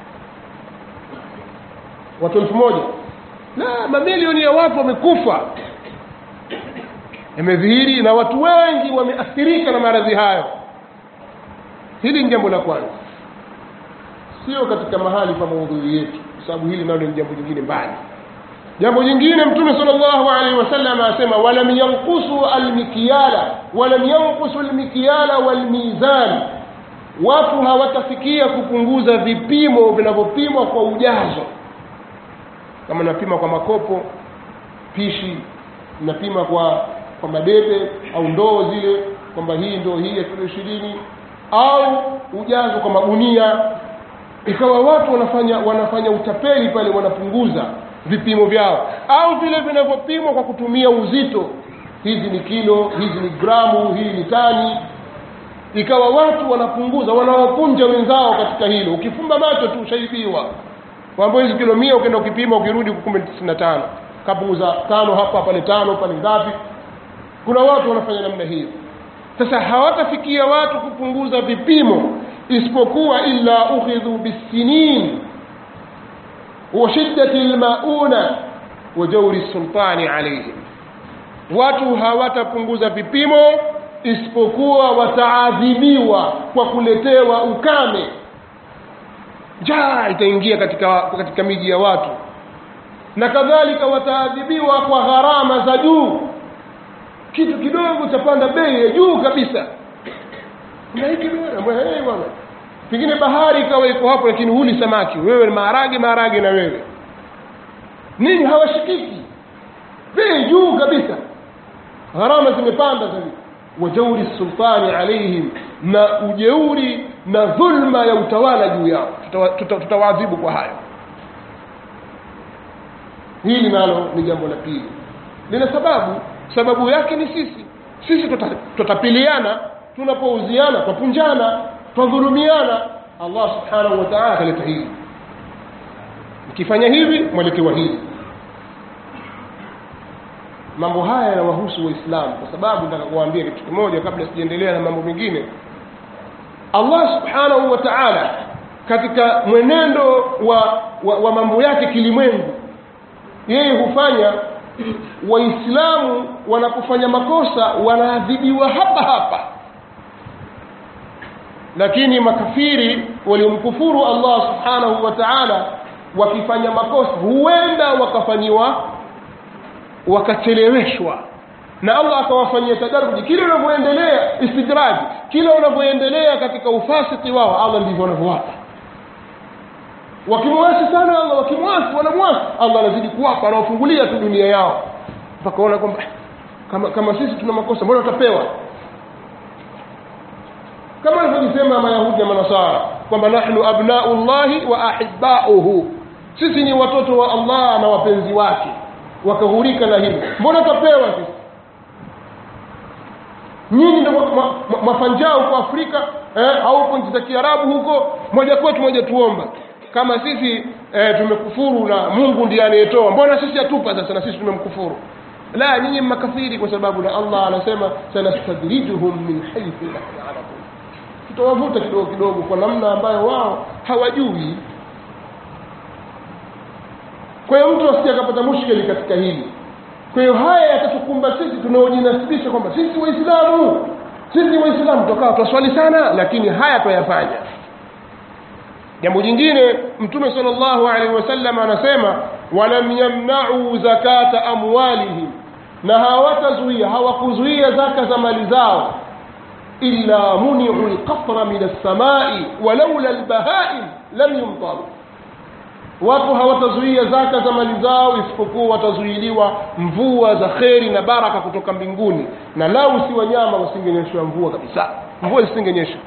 Speaker 1: Watu elfu moja la mamilioni ya watu wamekufa, yamedhihiri na watu wengi wameathirika na maradhi hayo. Hili ni jambo la kwanza, sio katika mahali pa maudhui yetu, kwa sababu hili nalo ni jambo jingine mbali. Jambo jingine, Mtume sallallahu alaihi wasallam asema, walam yanqusu almikyala walam yanqusu almikyala walmizan, watu hawatafikia kupunguza vipimo vinavyopimwa kwa ujazo kama napima kwa makopo pishi napima kwa kwa madebe au ndoo zile kwamba hii ndoo hii ya kilo ishirini au ujazo kwa magunia ikawa watu wanafanya wanafanya utapeli pale wanapunguza vipimo vyao au vile vinavyopimwa kwa kutumia uzito hizi ni kilo hizi ni gramu hii ni tani ikawa watu wanapunguza wanawapunja wenzao katika hilo ukifumba macho tu ushaibiwa kwamba hizi kilo mia ukienda ukipima ukirudi kumbe tisini na tano kapunguza tano hapa pale tano pale ngapi kuna watu wanafanya namna hiyo sasa hawatafikia watu kupunguza vipimo isipokuwa illa ukhidhu bisinin wa shiddati lmauna wa jauri sultani alaihim watu hawatapunguza vipimo isipokuwa wataadhibiwa kwa kuletewa ukame njaa itaingia katika, katika miji ya watu na kadhalika wataadhibiwa kwa gharama za juu kitu kidogo chapanda bei ya juu kabisa na hiki hey, bwana pengine bahari ikawa iko hapo lakini huli samaki wewe maharage maharage na wewe nini hawashikiki bei juu kabisa gharama zimepanda zaidi wajauri sultani alaihim na ujeuri na dhulma ya utawala juu yao tutawaadhibu tuta, tuta kwa hayo hili nalo ni jambo la pili lina sababu sababu yake ni sisi sisi tutapiliana tunapouziana twapunjana twadhulumiana allah subhanahu wa taala akaleta hili mkifanya hivi mwelekewa hili mambo haya yanawahusu waislamu kwa sababu nataka kuwaambia kitu kimoja kabla sijaendelea na mambo mengine allah subhanahu wa taala katika mwenendo wa, wa, wa mambo yake kilimwengu yeye hufanya waislamu wanapofanya makosa wanaadhibiwa hapa hapa lakini makafiri waliomkufuru allah subhanahu wa taala wakifanya makosa huenda wakafanyiwa wakacheleweshwa na allah akawafanyia tadaruji kile unavyoendelea istidraji kile unavyoendelea katika ufasiki wao allah ndivyo wanavyowapa wakimwasi sana allah wakimwasi wanamwasi allah anazidi kuwapa anawafungulia tu dunia yao mpaka ona kwamba kama, kama sisi tuna makosa mbona tutapewa kama alivyojisema mayahudi na manasara kwamba nahnu abnau llahi wa ahibauhu sisi ni watoto wa allah na wapenzi wake wakahurika na hilo mbona tutapewa sisi nyinyi ndo mafanjaa huko afrika eh, au huko nchi za kiarabu huko moja kwetu moja tuomba kama sisi eh, tumekufuru na mungu ndiye anayetoa mbona sisi hatupa sasa na sisi tumemkufuru la nyinyi makafiri kwa sababu na allah anasema sanastadrijuhum min haithu la yalamun tutawavuta kidogo kidogo kwa namna ambayo wao hawajui kwa hiyo mtu asije akapata mushkeli katika hili kwa hiyo haya yatatukumba sisi tunaojinasibisha kwamba sisi waislamu sisi waislamu tukawa twaswali sana lakini haya twayafanya jambo jingine mtume sal llahu alaihi wasallam anasema walam yamnauu zakata amwalihim na hawatazuia hawakuzuia zaka za mali zao illa muniu lqatra min alsamai walaula lbahaim lam yumtaru watu hawatazuia zaka za mali zao isipokuwa watazuiliwa mvua za kheri na baraka kutoka mbinguni na lau si wanyama wasingenyeshwa mvua kabisa mvua isingenyesha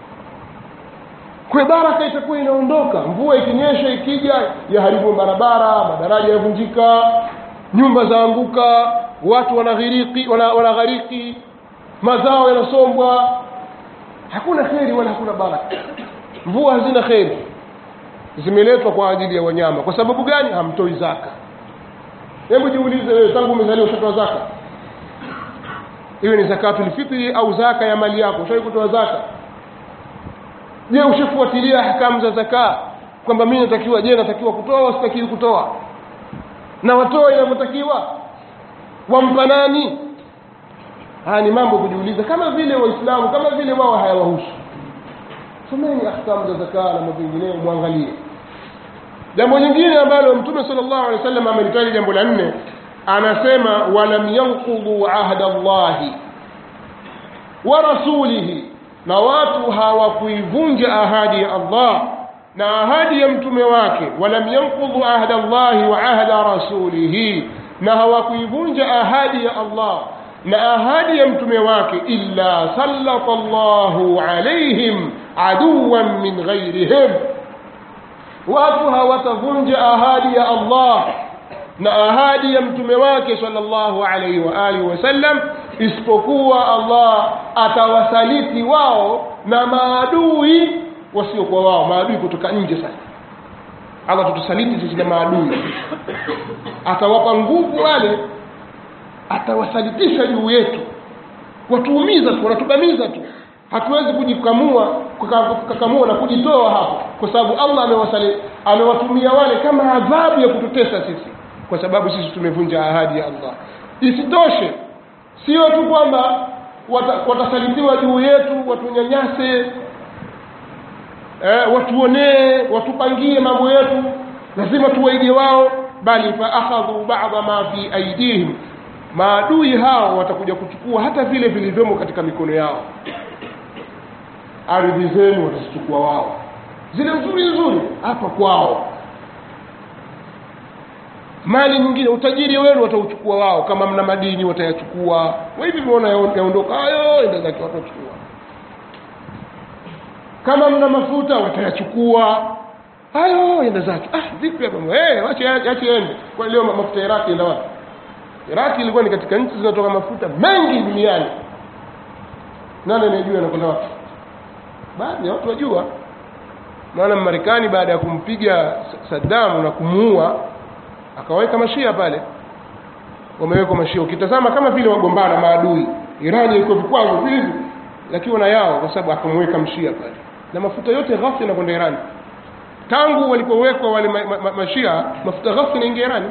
Speaker 1: kwa baraka itakuwa inaondoka mvua ikinyesha ikija yaharibu barabara madaraja yavunjika nyumba zaanguka watu wanaghiriki wana- wanaghariki mazao yanasombwa hakuna kheri wala hakuna baraka mvua hazina kheri zimeletwa kwa ajili ya wanyama kwa sababu gani hamtoi zaka hebu jiulize wewe tangu umezaliwa ushatoa zaka iwe ni zakatul fitri au zaka ya mali yako ushawahi kutoa zaka je ushafuatilia hakamu za zaka kwamba mimi natakiwa je natakiwa kutoa au sitakiwi kutoa na watoa inavyotakiwa wampa nani haya ni mambo kujiuliza kama vile waislamu kama vile wao hayawahusu someni ahkamu za zaka na mambo mengineyo mwangalie jambo lingine ambalo mtume sallallahu alaihi wasallam amelitaja jambo la nne anasema walam yanqudhu ahda llahi wa rasulihi na watu hawakuivunja ahadi ya allah na ahadi ya mtume wake walam yanqudhu ahda llahi wa ahda rasulihi na hawakuivunja ahadi ya allah na ahadi ya mtume wake illa sallata llahu alaihim aduwan min ghairihim watu hawatavunja ahadi ya allah na ahadi ya mtume wake sallallahu alaihi wa alihi wasallam isipokuwa allah atawasaliti wao na maadui wasiokuwa wao maadui kutoka nje sasa allah tutusaliti sisi na maadui atawapa nguvu wale atawasalitisha juu yetu watuumiza tu wanatubamiza tu hatuwezi kujikamua kuka- kukakamua na kujitoa hapo kwa sababu allah amewasali amewatumia wale kama adhabu ya kututesa sisi kwa sababu sisi tumevunja ahadi ya allah isitoshe sio tu kwamba wata- watasalitiwa juu yetu watunyanyase eh, watuonee watupangie mambo yetu lazima tuwaige wao bali faakhadhu bada ma fi aidihim maadui hao watakuja kuchukua hata vile vilivyomo katika mikono yao ardhi zenu watazichukua wao zile nzuri nzuri hapa kwao mali nyingine utajiri wenu watauchukua wao kama mna madini watayachukua wa hivi vimeona yaondoka hayo enda zake watachukua kama mna mafuta watayachukua hayo enda zake ah vipi hapa eh ache ache ende kwa leo mafuta ya Iraki enda wapi Iraki ilikuwa ni katika nchi zinatoka mafuta mengi duniani nani anayejua anakwenda wapi baadhi ya watu wajua maana Marekani baada ya kumpiga Saddam na kumuua akaweka mashia pale wamewekwa mashia ukitazama kama vile wagombana maadui Irani ilikuwa vikwazo hivi lakini wana yao kwa sababu akamweka mshia pale na mafuta yote ghafi yanakwenda Irani tangu walipowekwa wale ma, ma, ma, mashia mafuta ghafi yanaingia Irani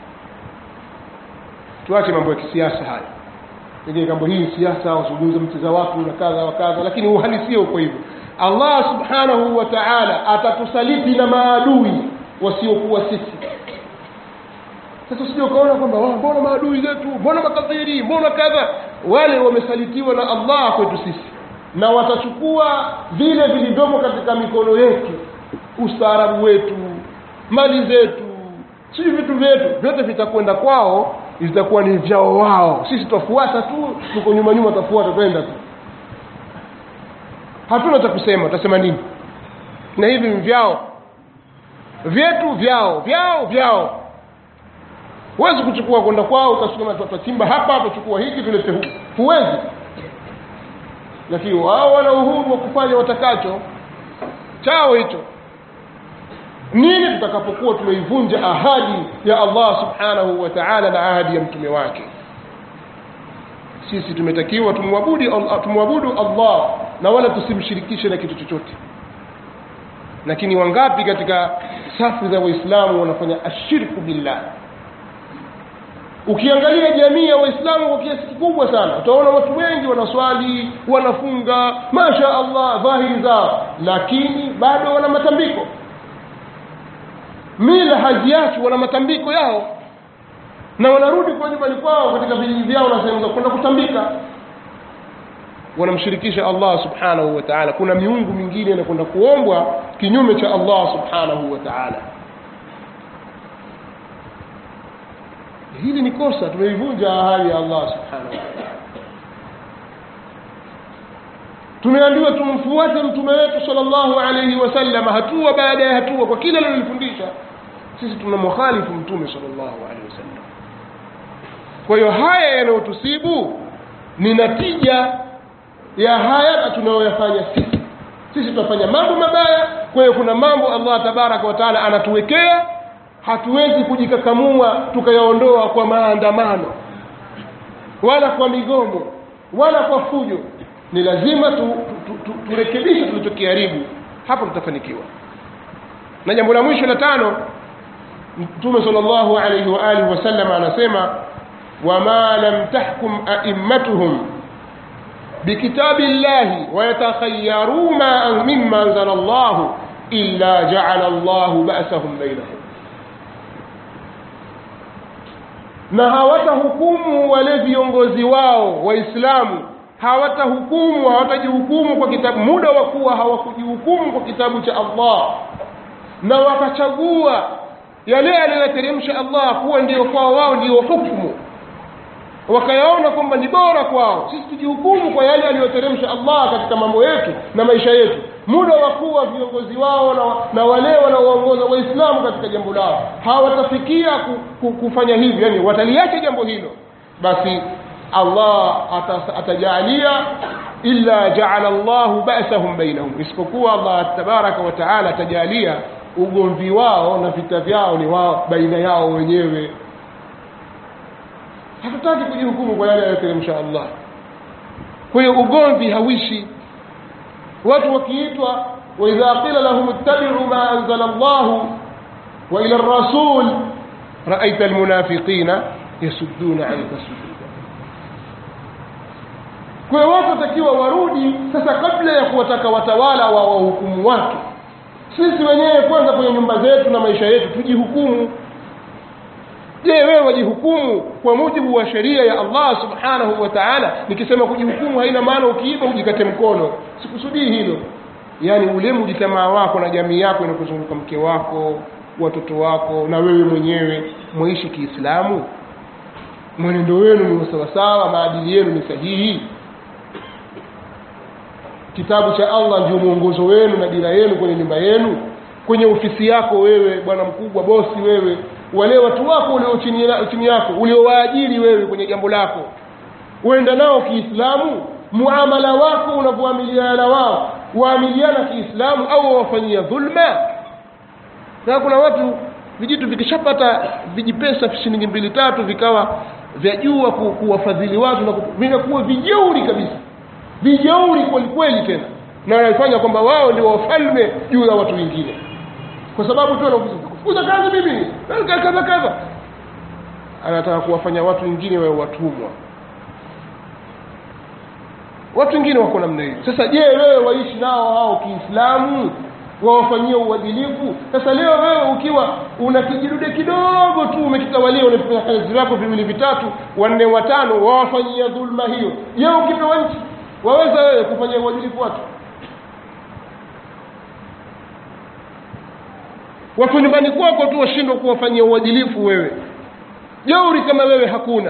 Speaker 1: tuache mambo ya kisiasa haya pengine kambo hii siasa wazungumza mti za watu na kadha wa kadha lakini uhalisia uko hivyo allah subhanahu wa taala atatusaliti na maadui wasiokuwa sisi sasa usije ukaona kwamba "Oh, mbona maadui zetu mbona makafiri mbona kadha wale wamesalitiwa na allah kwetu sisi na watachukua vile vilivyomo katika mikono yetu ustaarabu wetu mali zetu sijui vitu vyetu vyote vitakwenda kwao vitakuwa ni vyao wao sisi tutafuata tu tuko nyuma nyuma tutafuata twenda tu hatuna cha kusema tutasema nini na hivi ni vyao vyetu vyao vyao vyao huwezi kuchukua kwenda kwao ukasema tutachimba hapa tutachukua hiki tulete huku huwezi lakini wao wana uhuru wa kufanya watakacho chao hicho nini tutakapokuwa tumeivunja ahadi ya allah subhanahu wa taala na ahadi ya mtume wake sisi tumetakiwa tumwabudu tumwabudu allah na wala tusimshirikishe na kitu chochote lakini wangapi katika safu za waislamu wanafanya ashirku billah ukiangalia jamii ya waislamu kwa kiasi kikubwa sana utaona watu wengi wanaswali wanafunga masha allah dhahiri zao lakini bado wana matambiko mila haziachi wana matambiko yao na wanarudi kwa nyumbani kwao katika vijiji vyao na sehemu za kwenda kutambika wanamshirikisha allah subhanahu wa taala kuna miungu mingine inakwenda kuombwa kinyume cha allah subhanahu wa taala hili ni kosa tumeivunja ahadi ya allah subhanahu wa taala tumeambiwa tumfuate mtume wetu sallallahu alaihi wasallam hatua baada ya hatua kwa kila alilofundisha sisi tunamkhalifu mtume sallallahu alaihi wasallam kwa hiyo haya yanayotusibu ni natija ya haya tunayoyafanya sisi sisi tunafanya mambo mabaya kwa hiyo kuna mambo allah tabaraka wa taala anatuwekea hatuwezi kujikakamua tukayaondoa kwa maandamano wala kwa migomo wala kwa fujo ni lazima tu, tu, tu, tu, turekebishe tulichokiharibu hapo tutafanikiwa na jambo la mwisho la tano mtume sal llahu alaihi waalihi wasallam anasema wama lam tahkum aimmatuhum bikitabi llahi wayatakhayaruu ma mima anzala llahu illa jaala llahu basahum bainahum na hawatahukumu wale viongozi wao waislamu hawatahukumu hawatajihukumu kwa kitabu muda wa kuwa hawakujihukumu kwa kitabu cha allah na wakachagua yale aliyoyateremsha allah kuwa ndio kwao wao ndio hukmu wakayaona kwamba ni bora kwao sisi tujihukumu kwa yale aliyoteremsha allah katika mambo yetu na maisha yetu muda wa kuwa viongozi wao na, na wale wanaoongoza waislamu katika jambo lao hawatafikia ku, ku, kufanya hivyo yani wataliacha jambo hilo basi allah atajalia illa jaala llahu basahum bainahum isipokuwa allah tabaraka wa taala atajalia ugomvi wao na vita vyao ni wao baina yao wenyewe hatutaki kujihukumu kwa yale aliyoteremsha allah kwa hiyo ugomvi hawishi watu wakiitwa waidha qila lahum ittabicu ma anzala llahu wa ila rasul raaita almunafiqina yasudduna anka sududa kwa hiyo watu watakiwa warudi sasa kabla ya kuwataka watawala wa wahukumu watu sisi wenyewe kwanza kwenye nyumba zetu na maisha yetu tujihukumu je wewe wajihukumu kwa mujibu wa sheria ya allah subhanahu wa taala nikisema kujihukumu haina maana ukiiba ujikate mkono sikusudii hilo yaani ule mjitamaa wako na jamii yako inakuzunguka mke wako watoto wako na wewe mwenyewe mwaishi kiislamu mwenendo wenu ni sawasawa maadili yenu ni sahihi kitabu cha allah ndio mwongozo wenu na dira yenu kwenye nyumba yenu kwenye ofisi yako wewe bwana mkubwa bosi wewe wale watu wako ulio chini, chini yako uliowaajiri wewe kwenye jambo lako uenda nao kiislamu muamala wako unavyoamiliana na wao waamiliana kiislamu au wawafanyia dhulma na kuna watu vijitu vikishapata vijipesa shilingi mbili tatu vikawa vyajua ku, kuwafadhili watu na vinakuwa vijeuri kabisa vijeuri kwelikweli tena na wanafanya kwamba wao ndio wafalme juu ya watu wengine kwa sababu tu kufukuza kazi mimi kadha kadha anataka kuwafanya watu wengine wawe watumwa watu wengine wako namna hiyo sasa je wewe waishi nao hao kiislamu wawafanyia uadilifu sasa leo wewe ukiwa una kijidude kidogo tu umekitawalia unafanya kazi zako viwili vitatu wanne watano wawafanyia dhulma hiyo je ukipewa nchi waweza wewe kufanyia uadilifu watu watu nyumbani kwako tu washindwa kuwafanyia uadilifu wewe jeuri kama wewe hakuna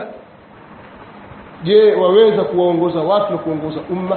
Speaker 1: je waweza kuwaongoza watu na kuongoza umma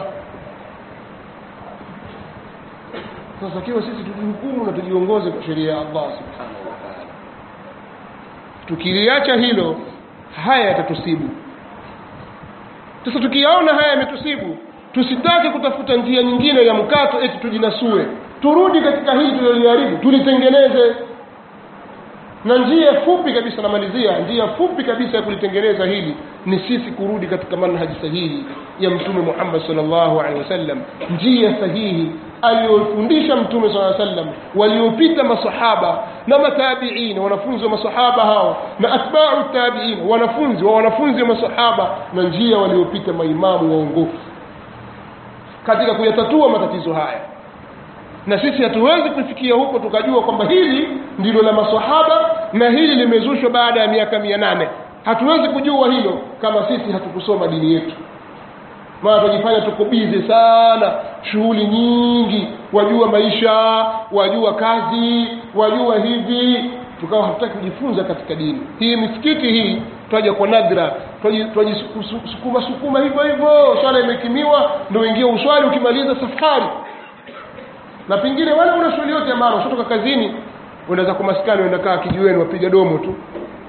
Speaker 1: sasa kiwa sisi tujihukumu na tujiongoze kwa sheria ya allah subhanahu wa taala tukiliacha hilo haya yatatusibu sasa tukiyaona haya yametusibu tusitake kutafuta njia nyingine ya mkato eti tujinasue turudi katika hili tuliloliharibu tulitengeneze na njia fupi kabisa namalizia njia fupi kabisa ya kulitengeneza hili ni sisi kurudi katika manhaji sahihi ya mtume muhammad salllahu alehi wasallam njia sahihi aliyofundisha mtume saa sallam waliopita masahaba na matabiin wanafunzi wa masahaba hao na atbau tabiin wanafunzi wa wanafunzi wa masahaba na njia waliopita maimamu waongofu katika kuyatatua matatizo haya na sisi hatuwezi kufikia huko tukajua kwamba hili ndilo la masahaba na hili limezushwa baada ya miaka mia nane hatuwezi kujua hilo kama sisi hatukusoma dini yetu maana tunajifanya tuko bize sana shughuli nyingi wajua maisha wajua kazi wajua hivi tukawa hatutaki kujifunza katika dini hii misikiti hii twaja kwa nadra twajisukuma sukuma hivyo hivyo swala imekimiwa ndo ingia uswali ukimaliza safari na pengine wala una shughuli yote ya maana ushatoka kazini unaweza kwa maskani uenda kaa kijiweni wapiga domo tu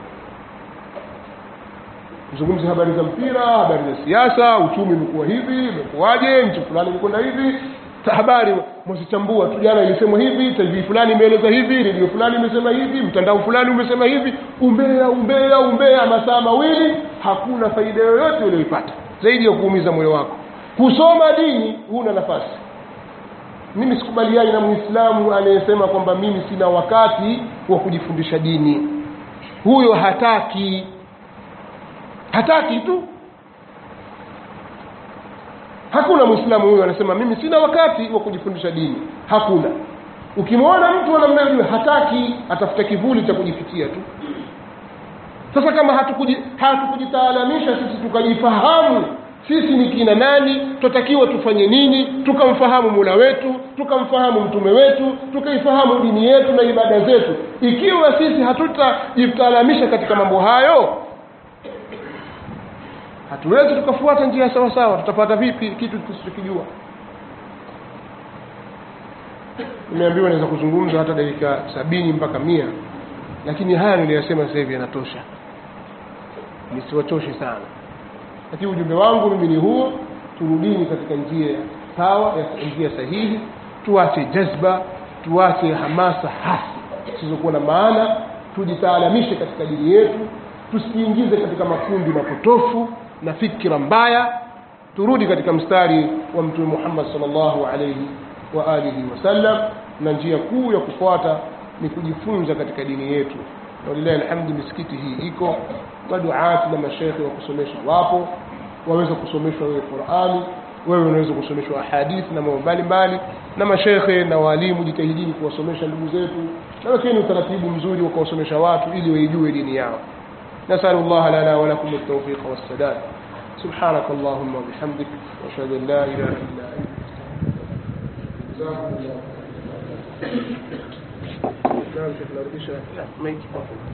Speaker 1: zungumze habari za mpira habari za siasa uchumi umekuwa hivi umekuwaje nchi fulani imekwenda hivi habari mwazichambua tu jana ilisemwa hivi tv fulani imeeleza hivi redio fulani imesema hivi mtandao fulani umesema hivi umbea umbea umbea masaa mawili hakuna faida yoyote ulioipata zaidi ya kuumiza moyo wako kusoma dini huna nafasi mimi sikubaliani na muislamu anayesema kwamba mimi sina wakati wa kujifundisha dini huyo hataki hataki tu hakuna mwislamu huyo anasema mimi sina wakati wa kujifundisha dini hakuna ukimwona mtu anamnajua hataki atafuta kivuli cha kujifikia tu sasa kama hatukujitaalamisha hatukuji sisi tukajifahamu sisi ni kina nani twatakiwa tufanye nini tukamfahamu mula wetu tukamfahamu mtume wetu tukaifahamu dini yetu na ibada zetu ikiwa sisi hatutajitaalamisha katika mambo hayo hatuwezi tukafuata njia sawa sawa tutapata vipi kitu tusichokijua nimeambiwa naweza kuzungumza hata dakika sabini mpaka mia lakini haya niliyasema sasa hivi yanatosha nisiwachoshe sana lakini ujumbe wangu mimi ni huo turudini katika njia sawa ya njia sahihi tuache jazba tuache hamasa hasi zisizokuwa na maana tujitaalamishe katika dini yetu tusijiingize katika makundi mapotofu na fikira mbaya turudi katika mstari wa mtume Muhammad sallallahu alayhi wa alihi wasallam na njia kuu ya kufuata ni kujifunza katika dini yetu na lillahi alhamdu misikiti hii iko maduati na mashekhe wa kusomesha wapo waweza kusomeshwa wewe Qur'ani wewe unaweza kusomeshwa hadithi na mambo mbalimbali na mashekhe na walimu jitahidini kuwasomesha ndugu zetu na wekeni utaratibu mzuri wa kuwasomesha watu ili waijue dini yao نسأل الله لنا ولكم التوفيق والسداد سبحانك اللهم وبحمدك واشهد ان لا اله الا انت جزاكم الله نعم شيخ نرجع